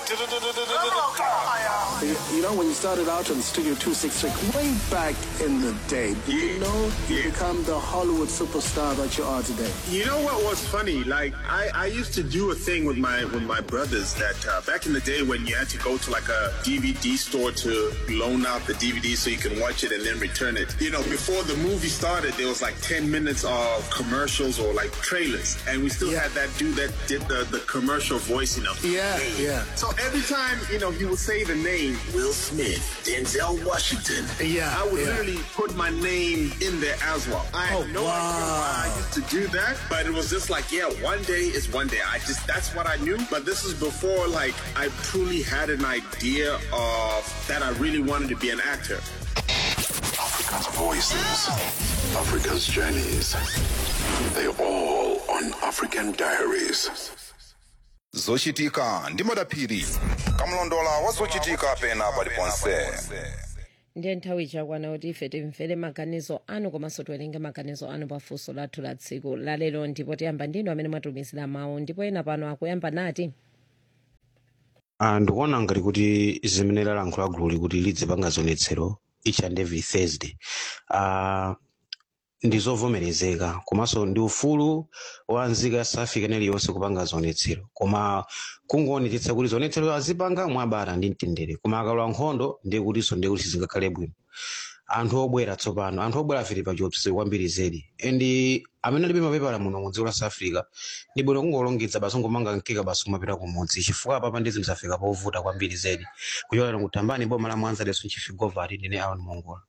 Speaker 18: You, you know, when you started out on Studio 266, way back in the day, did you know you become the Hollywood superstar that you are today?
Speaker 19: You know what was funny? Like I, I used to do a thing with my with my brothers that uh, back in the day when you had to go to like a DVD store to loan out the DVD so you can watch it and then return it. You know, before the movie started, there was like ten minutes of commercials or like trailers, and we still had that dude that did the, the commercial voice. You know,
Speaker 18: Yeah.
Speaker 19: Yeah. So every time, you know, he would say the name Will Smith, Denzel Washington.
Speaker 18: Yeah,
Speaker 19: I would
Speaker 18: yeah.
Speaker 19: literally put my name in there as well. I had
Speaker 18: Oh,
Speaker 19: no idea why I
Speaker 18: wow.
Speaker 19: used to do that, but it was just like, yeah, one day is one day. I just that's what I knew. But this is before like I truly had an idea of that I really wanted to be an actor.
Speaker 14: Africa's voices, Africa's journeys. They all on African Diaries.
Speaker 4: zochitika ndi madaphiri kamlondola wa zochitika pena paliponse
Speaker 5: ndiye nthawi ichakwana kuti ife timvere maganizo anu komanso tiwerenge maganizo anu pafunso lathu la tsiku lalero ndipo tiyamba ndinu amene mwatumizira mawu ndipo ena pano akuyamba nati
Speaker 20: Ah, ndikuona ngati kuti zimene lalankhula gulu kuti lidzipanga zionetsero each and every thursday uh, ndi zovomerezeka komanso ndi ufulu wa nzika ya south africa iliyonse kupanga zionetsero koma kungoonetsetsa kuti zionetsero azipanga mwabata ndi mtendere koma akalowa nkhondo ndiye kutinso ndiye kuti sizingakhale bwino anthu obwera tsopano anthu obwera afiri pa chiopsezo kwambiri zedi and amene alibe mapepala muno mu dziko la south africa ndi bwino kungolongedza basi ngomanga mkeka basi kumapita kumudzi chifukwa papa ndi zinthu zafika povuta kwambiri zedi kuchokera kutambani boma la mwanza leso nchifigovati ndine aon mongola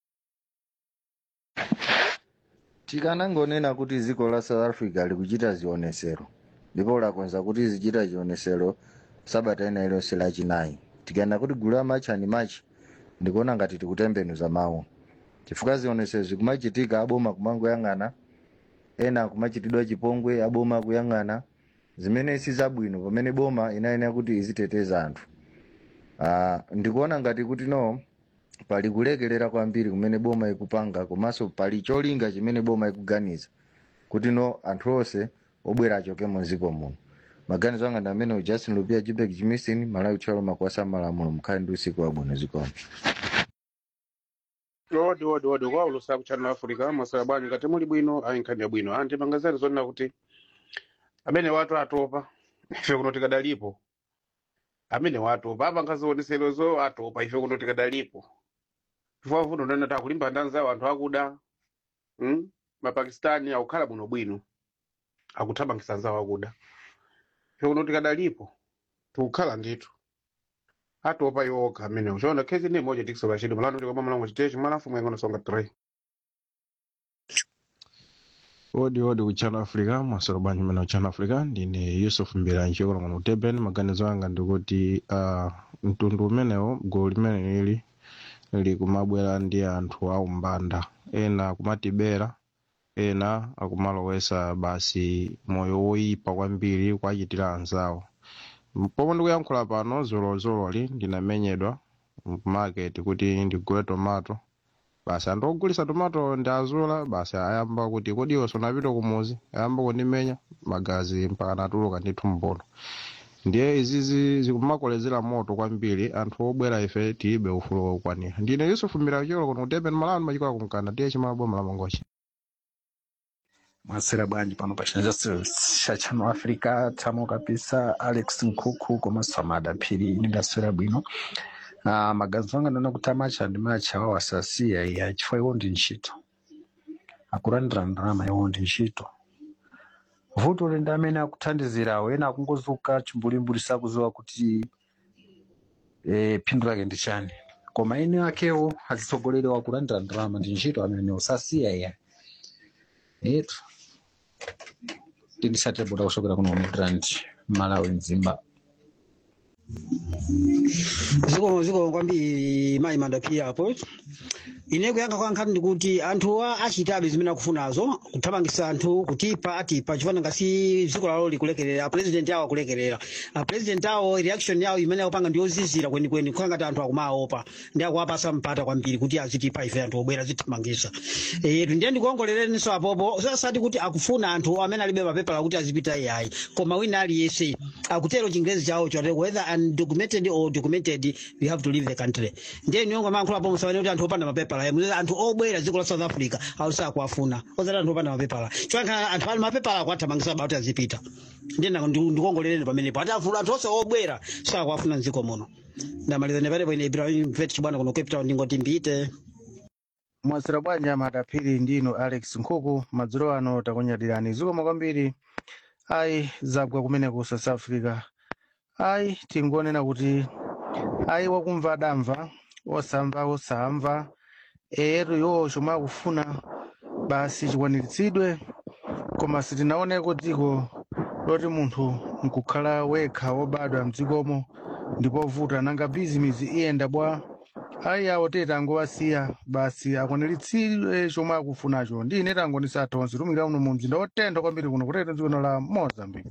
Speaker 21: tikanangonena kuti dziko la south africa likuchita zionesero ndipo lakonza kuti zichita chionesero sabata ina iliyonse lachinayi tikayenda kuti gulu la machi ani machi ndikuona ngati tikutembenuza mawu chifukwa zionesero zikumachitika aboma kumangoyang'ana ena kumachitidwa chipongwe aboma kuyang'ana zimene si zabwino pamene boma inayenera kuti iziteteza anthu Ah, ndikuona ngati kuti no pali kulekelera kwambiri kumene boma ikupanga komanso pali cholinga chimene boma ikuganiza kuti no anthu onse obwera achoke mu dziko muno maganizo anga ndi amene justin lupia jibek jimistin malawi tchalo makwasa malamulo mukhale ndi usiku wabwino zikomo
Speaker 22: odi odi odi kwa ulusa kuchannel africa masaya bwanyu ngati muli bwino ayi nkhani ya bwino anti pangazali zonena kuti amene watu atopa ife kuno tikadalipo amene watopa apanga zioneserozo atopa ife kuno tikadalipo chifukwa vuno ndana takulimba ndanzawo anthu akuda mm? mapakistani akukhala bwino bwino akuthamangisa nzawo akuda ife kuno tikadalipo tikukhala ndithu atopa yokha amene uchiona khezi ni moja tikisoba chidi malano ndikoma mlango chitechi mwalafu mwengono songa 3
Speaker 23: odi odi kuchannel africa masoro bwanji mene kuchannel africa ndine yusuf mbiranji yokola kuno kuteben maganizo anga ndikuti uh, mtundu umenewo gulu limene lili likumabwera ndi anthu aumbanda ena akumatibera ena akumalowesa basi moyo woyipa kwambiri kwachitira anzawo pomwe ndikuyankhula pano zolozololi ndinamenyedwa market kuti ndigule tomato basi anthu ogulisa tomato ndi azula basi ayamba kuti kodi iwe sunapita kumuzi ayamba kundimenya magazi mpaka natuluka ndithu mbono ndiye izizi zikumakolezera moto kwambiri anthu obwera ife tilibe ufulu wokwanira ndine yusufu mbirakicholo kuno kuteben malani machikola kumkanda tiye chimaboma la mangochi
Speaker 24: mwasera bwanji pano pa chinazasi cha chano africa tamo kabisa alex nkhuku komanso amadaphiri ndingaswera bwino uh, maganizo anga ndona kuti amacha ndi macha wawo asasiya iya chifukwa iwo ndi ntchito akulandira ndalama iwo ndi ntchito vuto lende amene akuthandizirawo ena akungozuka chimbulimbuli sakuziwa kuti eh, phindu lake ndi chani koma ene akewo azitsogoleri wakulandira ndalama ndi ntchito amene usasiya iya etu tindisatebota kuchokera kuno midrand malawi mzimba
Speaker 25: zikomo zikomo kwambiri mayi madapiri apo ine kuyankha kwa nkhani ndikuti anthuwa achitabe zimene akufunazo kuthamangisa anthu kutipa atipa chifana ngasi dziko lawo likulekerera apresident awo akulekerera apresident awo reaction yawo imene akupanga ndi yozizira kwenikweni kukhala ngati anthu akumaopa ndi akuwapasa mpata kwambiri kuti azitipa ife anthu obwera azithamangisa etu ndiye ndikuongolereninso apopo sasati kuti akufuna anthu amene alibe mapepala kuti azipita iyayi koma wina aliyense akutero chingerezi chawo chote whether undocumented or documented you have to leave the country ndiye niyongo mayankhula apo musawane kuti anthu opanda mapepala muzati anthu obwera dziko la south africa ausa akuwafuna ozati anthu opanda mapepala chonka anthu ali mapepala akuwathamangisa kuti azipita ndiye ndikuongoleleni pamenepo ati afuna anthu onse obwera sakuwafuna mdziko muno ndamaliza nepatepo ine ibrahim vet chibwana kuno cape town ndingoti mbite
Speaker 21: mwasira bwanji amadaphiri ndino alex nkhuku madzulo ano takunyadirani zikomo kwambiri ayi zagwa kumene ku south africa
Speaker 1: ayi tingonena kuti ayi wakumva adamva osamva osamva ero iwowo chomwe akufuna basi chikwaniritsidwe koma sitinaoneko dziko loti munthu nkukhala wekha wobadwa mdzikomo ndipo vuta nanga bizimizi iyenda bwa ayi awo tete angowasiya basi akwaniritsidwe chomwe akufunacho ndi ine tango ndisathowa tumira uno mu mzinda wotentha kwambiri kuno kutete dziko la mozambique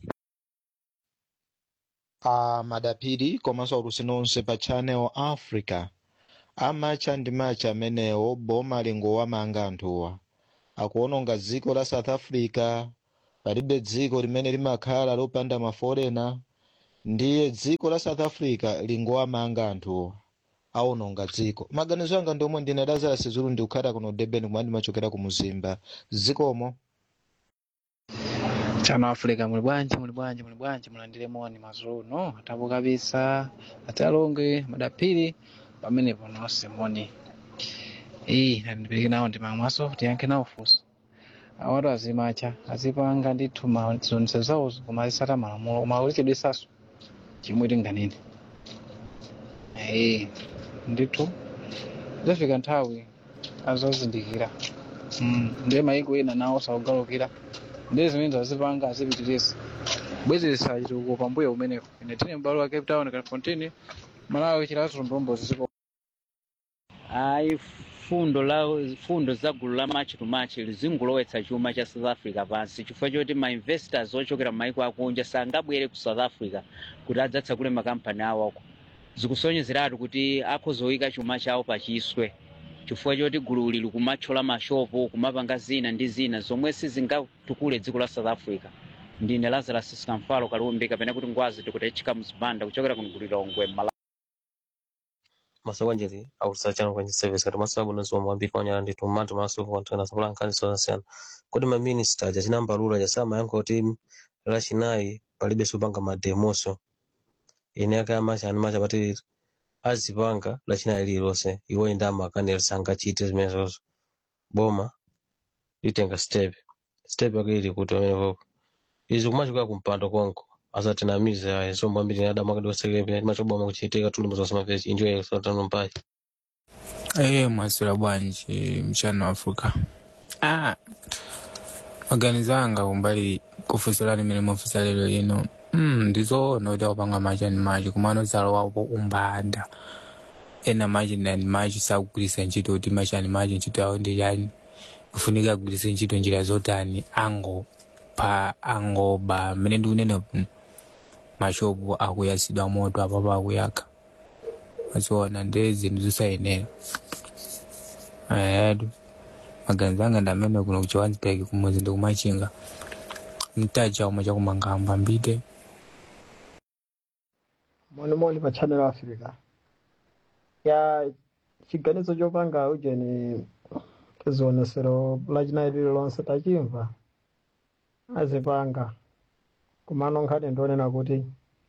Speaker 2: a madapiri komanso aulusi nonse pa channel africa amacha ndi macha amenewo boma lingowamanga anthuwa akuononga dziko la south africa palibe dziko limene limakhala lopanda maforena ndiye dziko la south africa lingowamanga anthuwa aononga dziko maganizo anga ndiomwe ndine lazarus zulu ndikukhala kuno durban kumene ndimachokera ku muzimba dzikomo
Speaker 3: chano africa muli bwanji muli bwanji muli bwanji mulandire moni mazuno atapo kabisa atalonge madapiri pamenepo nonse moni iyi ndipirike nawo ndimamwaso tiyankhe nawo funso awatu azimacha azipanga ndithu mazonse zawo koma azisata malamulo koma ulichedwesaso chimwe tinganene ee ndithu zafika nthawi azazindikira Mm, ndiye maiko ena nawo saugalukira ndiye zimene zazipanga azipitiriza bwezeresa chitukuko pambuyo umeneko ine tine m'balo wa cape town califontini malawi chilazo mbombo ziko
Speaker 7: ayi fundo la fundo za gulu la machi to machi lizingulowetsa chuma cha south africa pansi chifukwa choti ma investors ochokera m'maiko akunja sangabwere ku south africa kuti adzatsegule makampani awoko zikusonyezeratu kuti akhozoyika chuma chawo pachiswe chifukwa choti gululi likumathyola mashopo kumapanga zina ndi zina zomwe sizingatukule dziko la south africa ndine lazarus skamfalo kalumbi kapena kuti ngwazi tikutechika mzipanda kuchokera kuno kulilongwe mala
Speaker 9: masakwanjeri akusachana kwenye service kati masabu nazuwa mwambiri kwanyala ndi tumatu maso kwantana sapula nkhani zosiyana kodi ma minister jachinamba lula jasama yankho kuti lachinayi palibe supanga mademoso ine aka amacha ani macha pati azipanga lachinayi lililonse iwo indama akanela sangachite zimenezozo boma litenga step step yake ili kuti pamenepopo izi kumachokera kumpando konko asatinamize ayi so mwambiri adama akati wasekelepe machoboma kuchitika tulumbu zosema pezi enjoy sotano mpayi
Speaker 26: Eh, mwasira bwanji mchana wa Afrika. Ah, maganizo anga kumbali kufusilani mene mufisa lero lino mm, ndizoona kuti akupanga machi ani machi kumano zalo wapo umbanda ena machi ndani machi sakugwiritsa ntchito kuti machi ani machi ntchito yawo ndi yani kufunika agwiritse ntchito njira zotani ango pa angoba mmene ndikunena mm, mashopu akuyasidwa moto apapo akuyaka aziona ndi zinthu zosayenera ayadu maganizo anga ndi amene kuno ku johannesburg kumuzi ndi kumachinga mtaja umwe chakumangamba mbite
Speaker 27: moni pa channel africa ya chiganizo chopanga ujeni zionesero lachinayi lililonse tachimva azipanga kumano nkhani ndionena kuti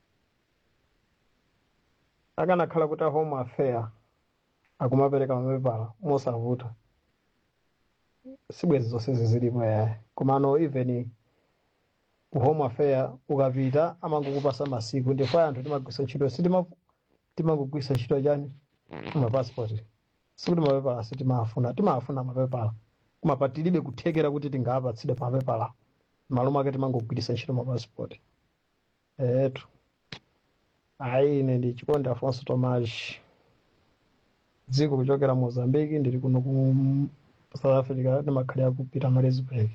Speaker 27: akanakhala kuti a home affair akumapereka mapepala mosavuta sibwezi zonse zizilipo yayi komano even ku home affair ukapita amangokupasa masiku ndipo anthu timagwisa ntchito sitima timangogwisa ntchito chani mapassport sikuti mapepala sitimafuna timafuna mapepala koma patilibe kuthekera kuti tingapatsidwe mapepala malo mwake timangogwirisa ntchito mapassport etu ayi ine ndi chikondi afonso tomas dziko kuchokera mozambique ndili kuno ku south africa ndimakhalira kupita maresburg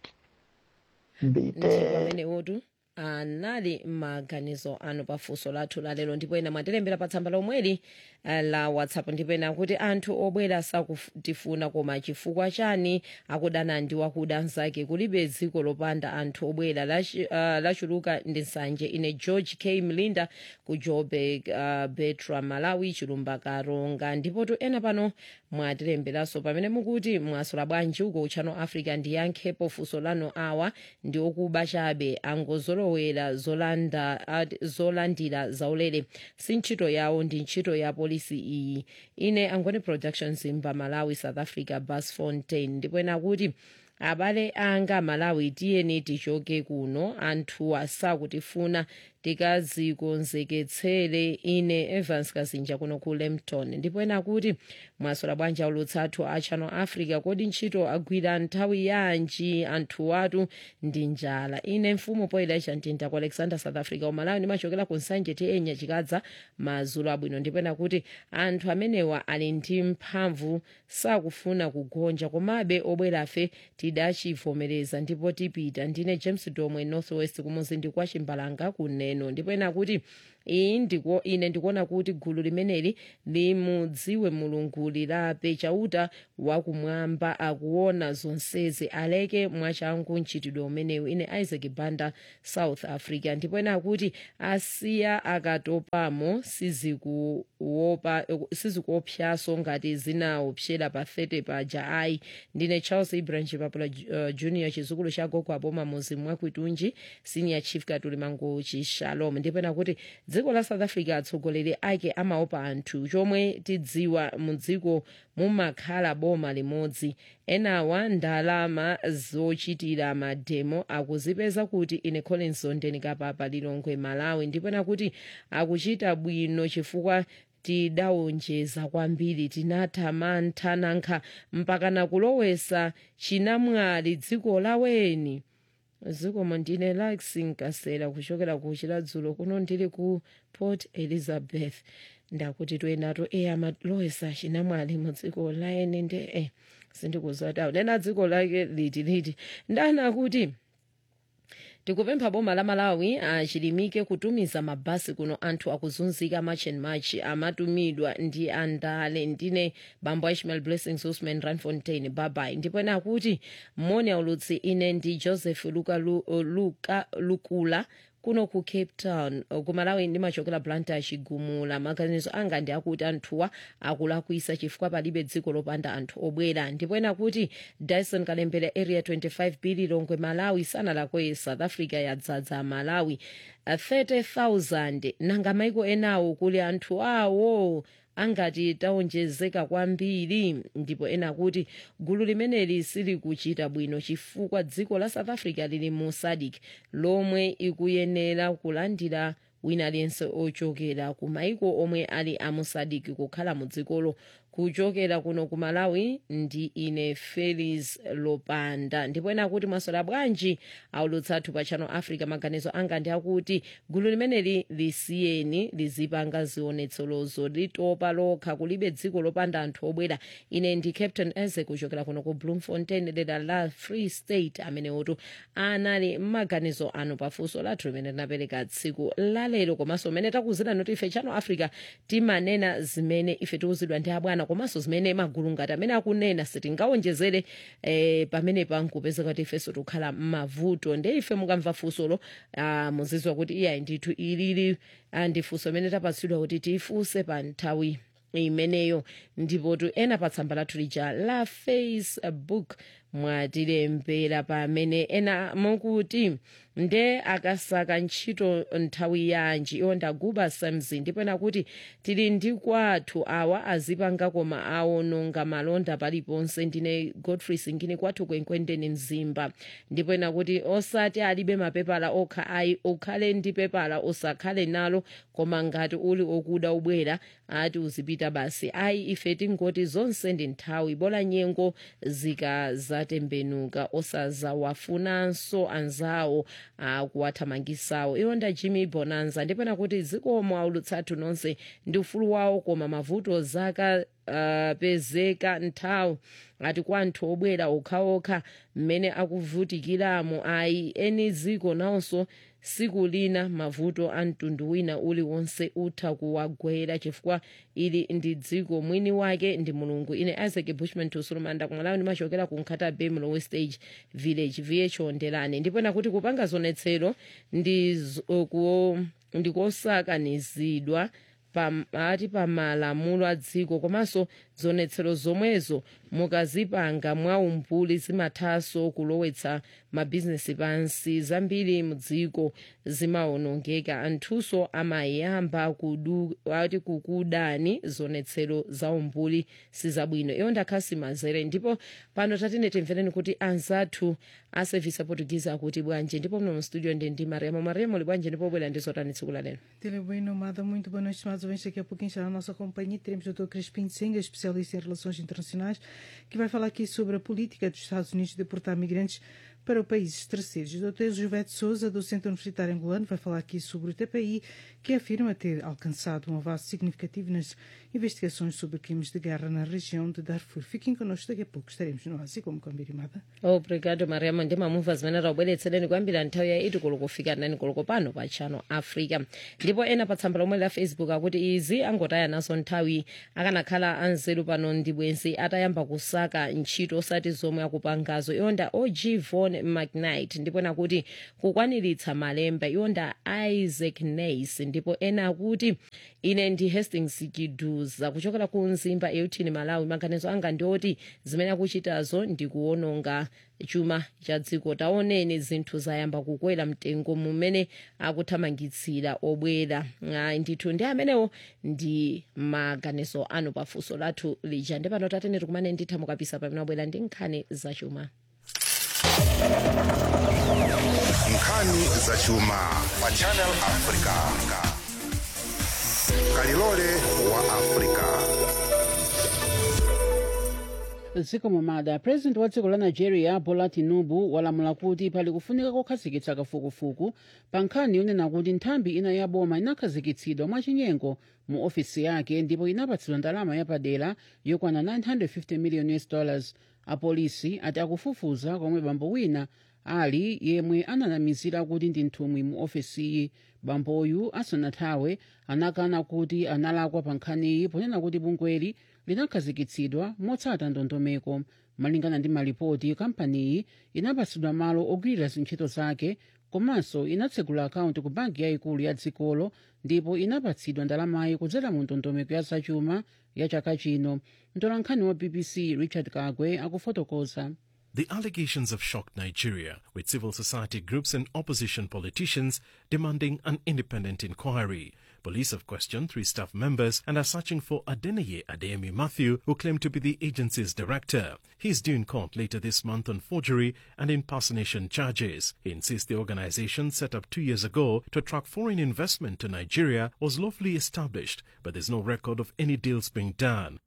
Speaker 27: mbite
Speaker 5: ndipo amenewotu anali maganizo anu pafunso lathu lalero ndipo ena mwatilembera pa tsamba lomweli eh, la whatsapp ndipo ena kuti anthu obwera sakutifuna koma chifukwa chani akudana ndi wakuda nzake kulibe dziko lopanda anthu obwera Lachi- ah, lachuluka ndi nsanje ine george k mlinda ku joburg uh, betra malawi chilumba karonga ndipotu ena pano mwatilemberanso pamene mukuti mwasula bwanji uko uchano africa ndiyankhepo funso lanu awa ndi okuba chabe angozolowera zolanda ad- zolandira zaulere si ntchito yawo ndi ntchito ya polisi iyi ine angoni productions mba malawi south africa bas fontain ndipo ena kuti abale anga malawi tiyeni tichoke kuno anthu asakutifuna tikazikonzeketsere ine evans kazinja kuno ku lempton ndipo ena kuti mwasola bwanji aulutsi athu a channel africa kodi ntchito agwira nthawi yanji anthu atu ndi njala ine mfumu poyida chantinta ku alexander south africa umalawi ndimachokera ku nsanje tienya chikadza mazulu abwino ndipo ena kuti anthu amenewa ali ndi mphamvu sakufuna kugonja komabe obwerafe tidachivomereza ndipo tipita ndine james domwe northwest kumuzindi kwa chimbalanga kuneno ndipo ena kuti iyi ndiko ine ndikuona kuti gulu limeneli limudziwe mulungu lilape chauta wakumwamba akuona zonsezi aleke mwachangu mchitidwe umenewu ine isaac banda south africa ndipo ena akuti asiya akatopamo sizikuopa sizikuopyaso ngati zinaopsera pa 30 paja ayi ndine charles ibrahim chipapula uh, junior chizukulu cha gogo aboma muzi mwakuitunji senior chief katuli mangochi shalom ndipo ena kuti dziko la south africa atsogoleri ake amaopa anthu chomwe tidziwa mu dziko mumakhala boma limodzi enawa ndalama zochitira mademo akuzipeza kuti ine collins zondeni kapapa lilongwe malawi ndipo ena kuti akuchita bwino chifukwa tidawonjeza kwambiri tinathamanga mpaka nakulowesa chinamwali dziko laweni zikomo ndine laxin kasela kuchokera ku chiladzulo kuno ndili ku port elizabeth ndakuti toyendato e amalowesa chinamwali mu dziko laeni nde e sindikuzatawo nena dziko lake liti liti ndana kuti tikupempha boma la malawi achilimike kutumiza mabasi kuno anthu akuzunzika march and march amatumidwa ndi andale ndine bambo ishmael blessings usman ranfontein babai ndipo ena akuti mmoni aulutsi ine ndi joseph luka, Lu, luka lukula kuno ku cape town kumalawi ndimachokera blantyre chigumula maganizo anga ndi akuti anthuwa akulakwisa chifukwa palibe dziko lopanda anthu obwera ndipo ena kuti dyson kalembera area 25 bili longwe malawi sanalakwe south africa yadzadza malawi uh, 30000 nanga maiko enawo kuli anthu awo angati tawonjezeka kwambiri ndipo ena kuti gulu limeneli silikuchita bwino chifukwa dziko la south africa lili mu sadc lomwe ikuyenera kulandira wina aliyense ochokera ku maiko omwe ali amu sadc kukhala mu dzikolo kuchokera kuno ku malawi ndi ine felis lopanda ndipo ena kuti mwasola bwanji aulutsi athu pa channel africa maganizo anga ndi akuti gulu limeneli lisiyeni lizipanga zionetsolozo litopa lokha kulibe dziko lopanda anthu obwera ine ndi captain eze kuchokera kuno ku bloemfontein dera la free state amenewotu anali mmaganizo anu pafunso lathu limene linapereka tsiku lalero komanso mmene takuzirani kuti ife channel africa timanena zimene ife tiuzidwa ndi abwana komanso zimene magulu ngati amene akunena sitingawonjezere eh, pamene pankupezeka kuti ifenso tikukhala mmavuto nde ife mukamva funsolo ah, muzizwa kuti iyayi ndithu ilili ah, ndi funso limene tapatsidwa kuti tifunse pa nthawi imeneyo ndipo tu ena pa tsamba lathu lija la facebook mwatilembera pamene ena mukuti nde akasaka ntchito nthawi yanji iwo ndaguba samson ndipo ena kuti tili ndi kwathu awa azipanga koma awononga malonda paliponse ndine godfrey singini kwathu kwenkwendeni mzimba ndipo ena kuti osati alibe mapepala okha ayi ukhale ndi pepala usakhale nalo koma ngati uli okuda ubwera ati uzipita basi ayi ife tingoti zonse ndi nthawi bola nyengo zikazatembenuka osazawafunanso anzawo akuwathamangisawo iwo nda jimmy bonanza ndipena kuti zikomo aulutsathu nonse ndi ufulu wawo koma mavuto zaka uh, pezeka nthawi ati kwa anthu obwera okhaokha mmene akuvutikiramo ayi eni ziko nawonso siku lina mavuto a mtundu wina uliwonse utha kuwagwera chifukwa ili ndi dziko mwini wake ndi mulungu ine isaac bushman tusulumanda kumalawi ndimachokera ku nkhata bay mlowe stage village vh ondelane ndipena kuti kupanga zonetsero ndikosakanizidwa ati pa malamulo a dziko komanso zonetsero zomwezo mukazipanga mwaumbuli zimathanso kulowetsa mabhizinesi pansi zambiri mudziko zimawonongeka anthunso amayamba ati kukudani zonetsero za umbuli sizabwino iyo ndakhasi mazere ndipo pano tatine timvereni kuti anzathu a service aportuguese akuti bwanji ndipo mno mu studio ndi ndi mariamo mariamo uli bwanji ndipo bwera ndi zotani tsiku la lero
Speaker 8: Tele bem nomada, muito boa noite, estimados ouvintes. Daqui a pouquinho estará a nossa companhia. Teremos o Dr. Crispim Senga, especialista em relações internacionais, que vai falar aqui sobre a política dos Estados Unidos de deportar migrantes para países terceiros. O Dr. Jovete Souza, do Centro Universitário Angolano, vai falar aqui sobre o TPI, que afirma ter alcançado um avanço significativo nas investigações sobre crimes de guerra na região de Darfur. Fiquem connosco, daqui a pouco estaremos no Ásia, como combinado.
Speaker 5: obrigado mariamo ndi mamumva zimene taubweretsereni kuyambira nthawi ya idi koloko kufika nani koloko pano pa channel africa ndipo ena pa tsamba lomwe la facebook akuti izi angotaya nazo nthawi akanakhala anzeru pano ndi bwenzi atayamba kusaka ntchito osati zomwe akupangazo iwonda og von mcnight ndipo ena kuti kukwaniritsa malemba iwonda isaac nays ndipo ena akuti ine ndi hastings kiduza kuchokera ku mzimba eutini malawi maganizo anga ndioti zimene akuchitazo ndi kuwononga chuma cha dziko taoneni zinthu zayamba kukwera mtengo mumene akuthamangitsira obwera Ah, ndithu ndi amenewo ndi maganizo anu pafunso lathu lija ndi pano tatene tikumane nditha mukapisa pamene wabwera ndi nkhani zachuma
Speaker 4: nkhani zachuma pa channel africa kalilole wa africa
Speaker 11: dziko momada president wa dziko la nigeria bola tinubu walamula kuti pali kufunika kokhazikitsa kafukufuku pa nkhani yonena kuti nthambi ina ya boma inakhazikitsidwa mwachinyengo mu ofisi yake ndipo inapatsidwa ndalama yapadera yokwana 950 million us dollars apolisi ati akufufuza komwe bambo wina ali yemwe ananamizira kuti ndi nthumwi mu ofisiyi bamboyu asanathawe anakana kuti analakwa pa nkhaniyi ponena kuti bungweli linakhazikitsidwa motsata ndondomeko malingana ndi malipoti kampaniyi inapatsidwa malo ogwirira zintchito zake komanso inatsegula akaunti ku banki yayikulu ya dzikolo ndipo inapatsidwa ndalamayi kudzera mu ndondomeko ya zachuma ya chaka chino mtolankhani wa bbc richard kagwe akufotokoza
Speaker 12: The allegations have shocked Nigeria, with civil society groups and opposition politicians demanding an independent inquiry. Police have questioned three staff members and are searching for Adeneye Adeyemi Matthew, who claimed to be the agency's director. He is due in court later this month on forgery and impersonation charges. He insists the organization set up two years ago to attract foreign investment to Nigeria was lawfully established, but there's no record of any deals being done.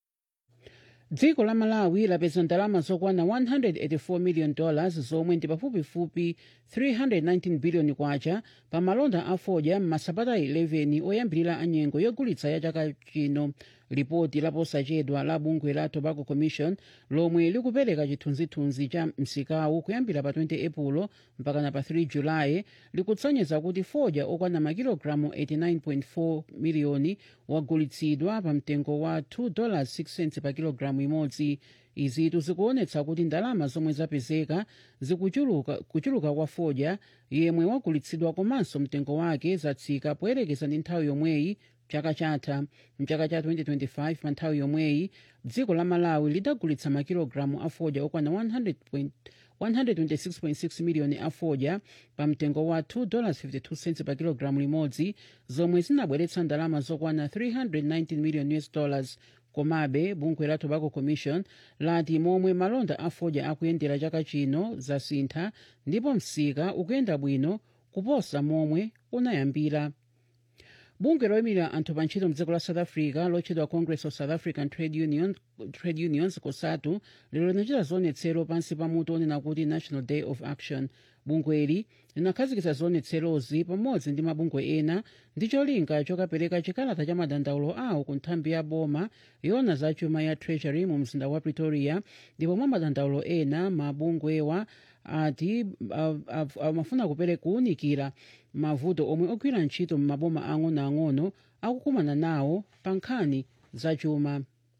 Speaker 11: dziko la malawi lapeza ndalama zokwana 184 million dollars zomwe ndi pafupifupi 319 billion kwacha pa malonda a fodya m'masabata 11 oyambirira a nyengo yogulitsa ya chaka chino lipoti laposachedwa la bungwe la tobacco commission lomwe likupereka chithunzithunzi cha msikawu kuyambira pa 20 epulo mpakana pa 3 julayi likutsonyeza kuti fodya okwana makilogalamu 89.4 miliyoni wagulitsidwa pa mtengo wa 2 dollars 6 cents pa kilogalamu imodzi izitu zikuonetsa kuti ndalama zomwe zapezeka zikuchuluka kuchuluka kwa fodya yemwe wagulitsidwa komanso mtengo wake zatsika poyerekeza ndi nthawi yomweyi chaka chatha mchaka cha 2025 pa nthawi yomweyi dziko la malawi lidagulitsa makilogalamu a fodya okwana 100 point- 126.6 miliyoni a fodya pa mtengo wa 2 dollars 52 cents pa kilogalamu limodzi zomwe zinabweretsa ndalama zokwana 319 million us dollars komabe bungwe la tobacco commission lati momwe malonda a fodya akuyendera chaka chino zasintha ndipo msika ukuyenda bwino kuposa momwe unayambira bungwe loyimira anthu pa ntchito mdziko la south africa lotchedwa congress of south african trade, Union, trade unions kosatu lero linachita zionetsero pansi pa mutu onena kuti national day of action bungweli linakhazikitsa zionetserozi pamodzi ndi mabungwe ena ndi cholinga chokapereka chikalata cha madandaulo awo ku nthambi ya boma yona za chuma ya treasury mu mzinda wa pretoria ndipo mwa madandaulo ena mabungwewa ati ah, ah, amafuna kupereka kuwunikira mavuto omwe ogwira ntchito m'maboma ang'onoang'ono akukumana nawo pa nkhani zachuma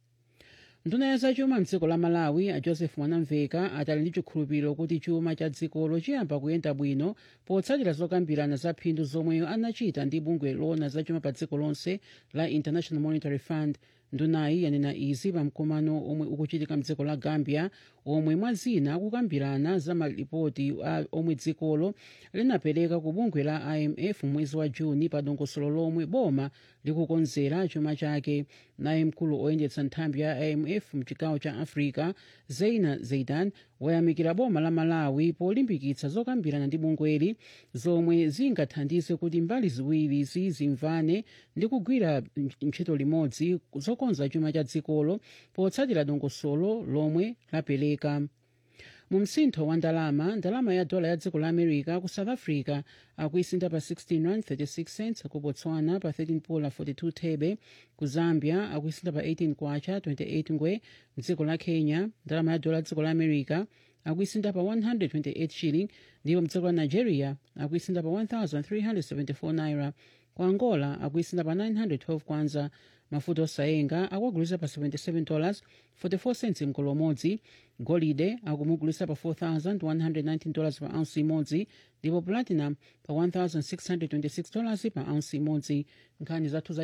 Speaker 11: nduna ya zachuma mdziko la malawi a joseph mwanamveka atali ndi chikhulupiriro kuti chuma cha dzikolo chiyamba kuyenda bwino potsatira zokambirana za phindu zomwe anachita ndi bungwe loona zachuma pa dziko lonse la international monetary fund ndunayi yanena izi pa mkumano omwe ukuchitika mdziko la gambia omwe mwazina akukambirana za malipoti a- omwe dzikolo linapereka ku bungwe la imf mwezi wa juni pa dongosolo lomwe boma likukonzera chuma chake naye mkulu oyendetsa nthambi ya imf mchigawo cha africa zeina zeidan wayamikira boma la malawi polimbikitsa zokambirana ndi bungweli zomwe zingathandize kuti mbali ziwirizi zimvane ndi kugwira ntchito limodzi zokonza chuma cha dzikolo potsatira dongosolo lomwe lapereka mu msintho wa ndalama ndalama ya dola ya dziko la america ku south africa akuisinda pa 16 rand 36 cents ku botswana pa 13 pula 42 thebe ku zambia akuisinda pa 18 kwacha 28 ngwe mdziko la kenya ndalama ya dola ya dziko la america akuisinda pa 128 shilling ndipo mdziko la nigeria akuisinda pa 1374 naira ku angola akuisinda pa 912 kwanza mafuta osayenga akuagulisa pa 77 dollars 44 cents mkolo umodzi golide akumugulisa pa 4119 dollars pa ounce imodzi ndipo platinum pa 1626 dollars pa ounce imodzi nkhani zathu za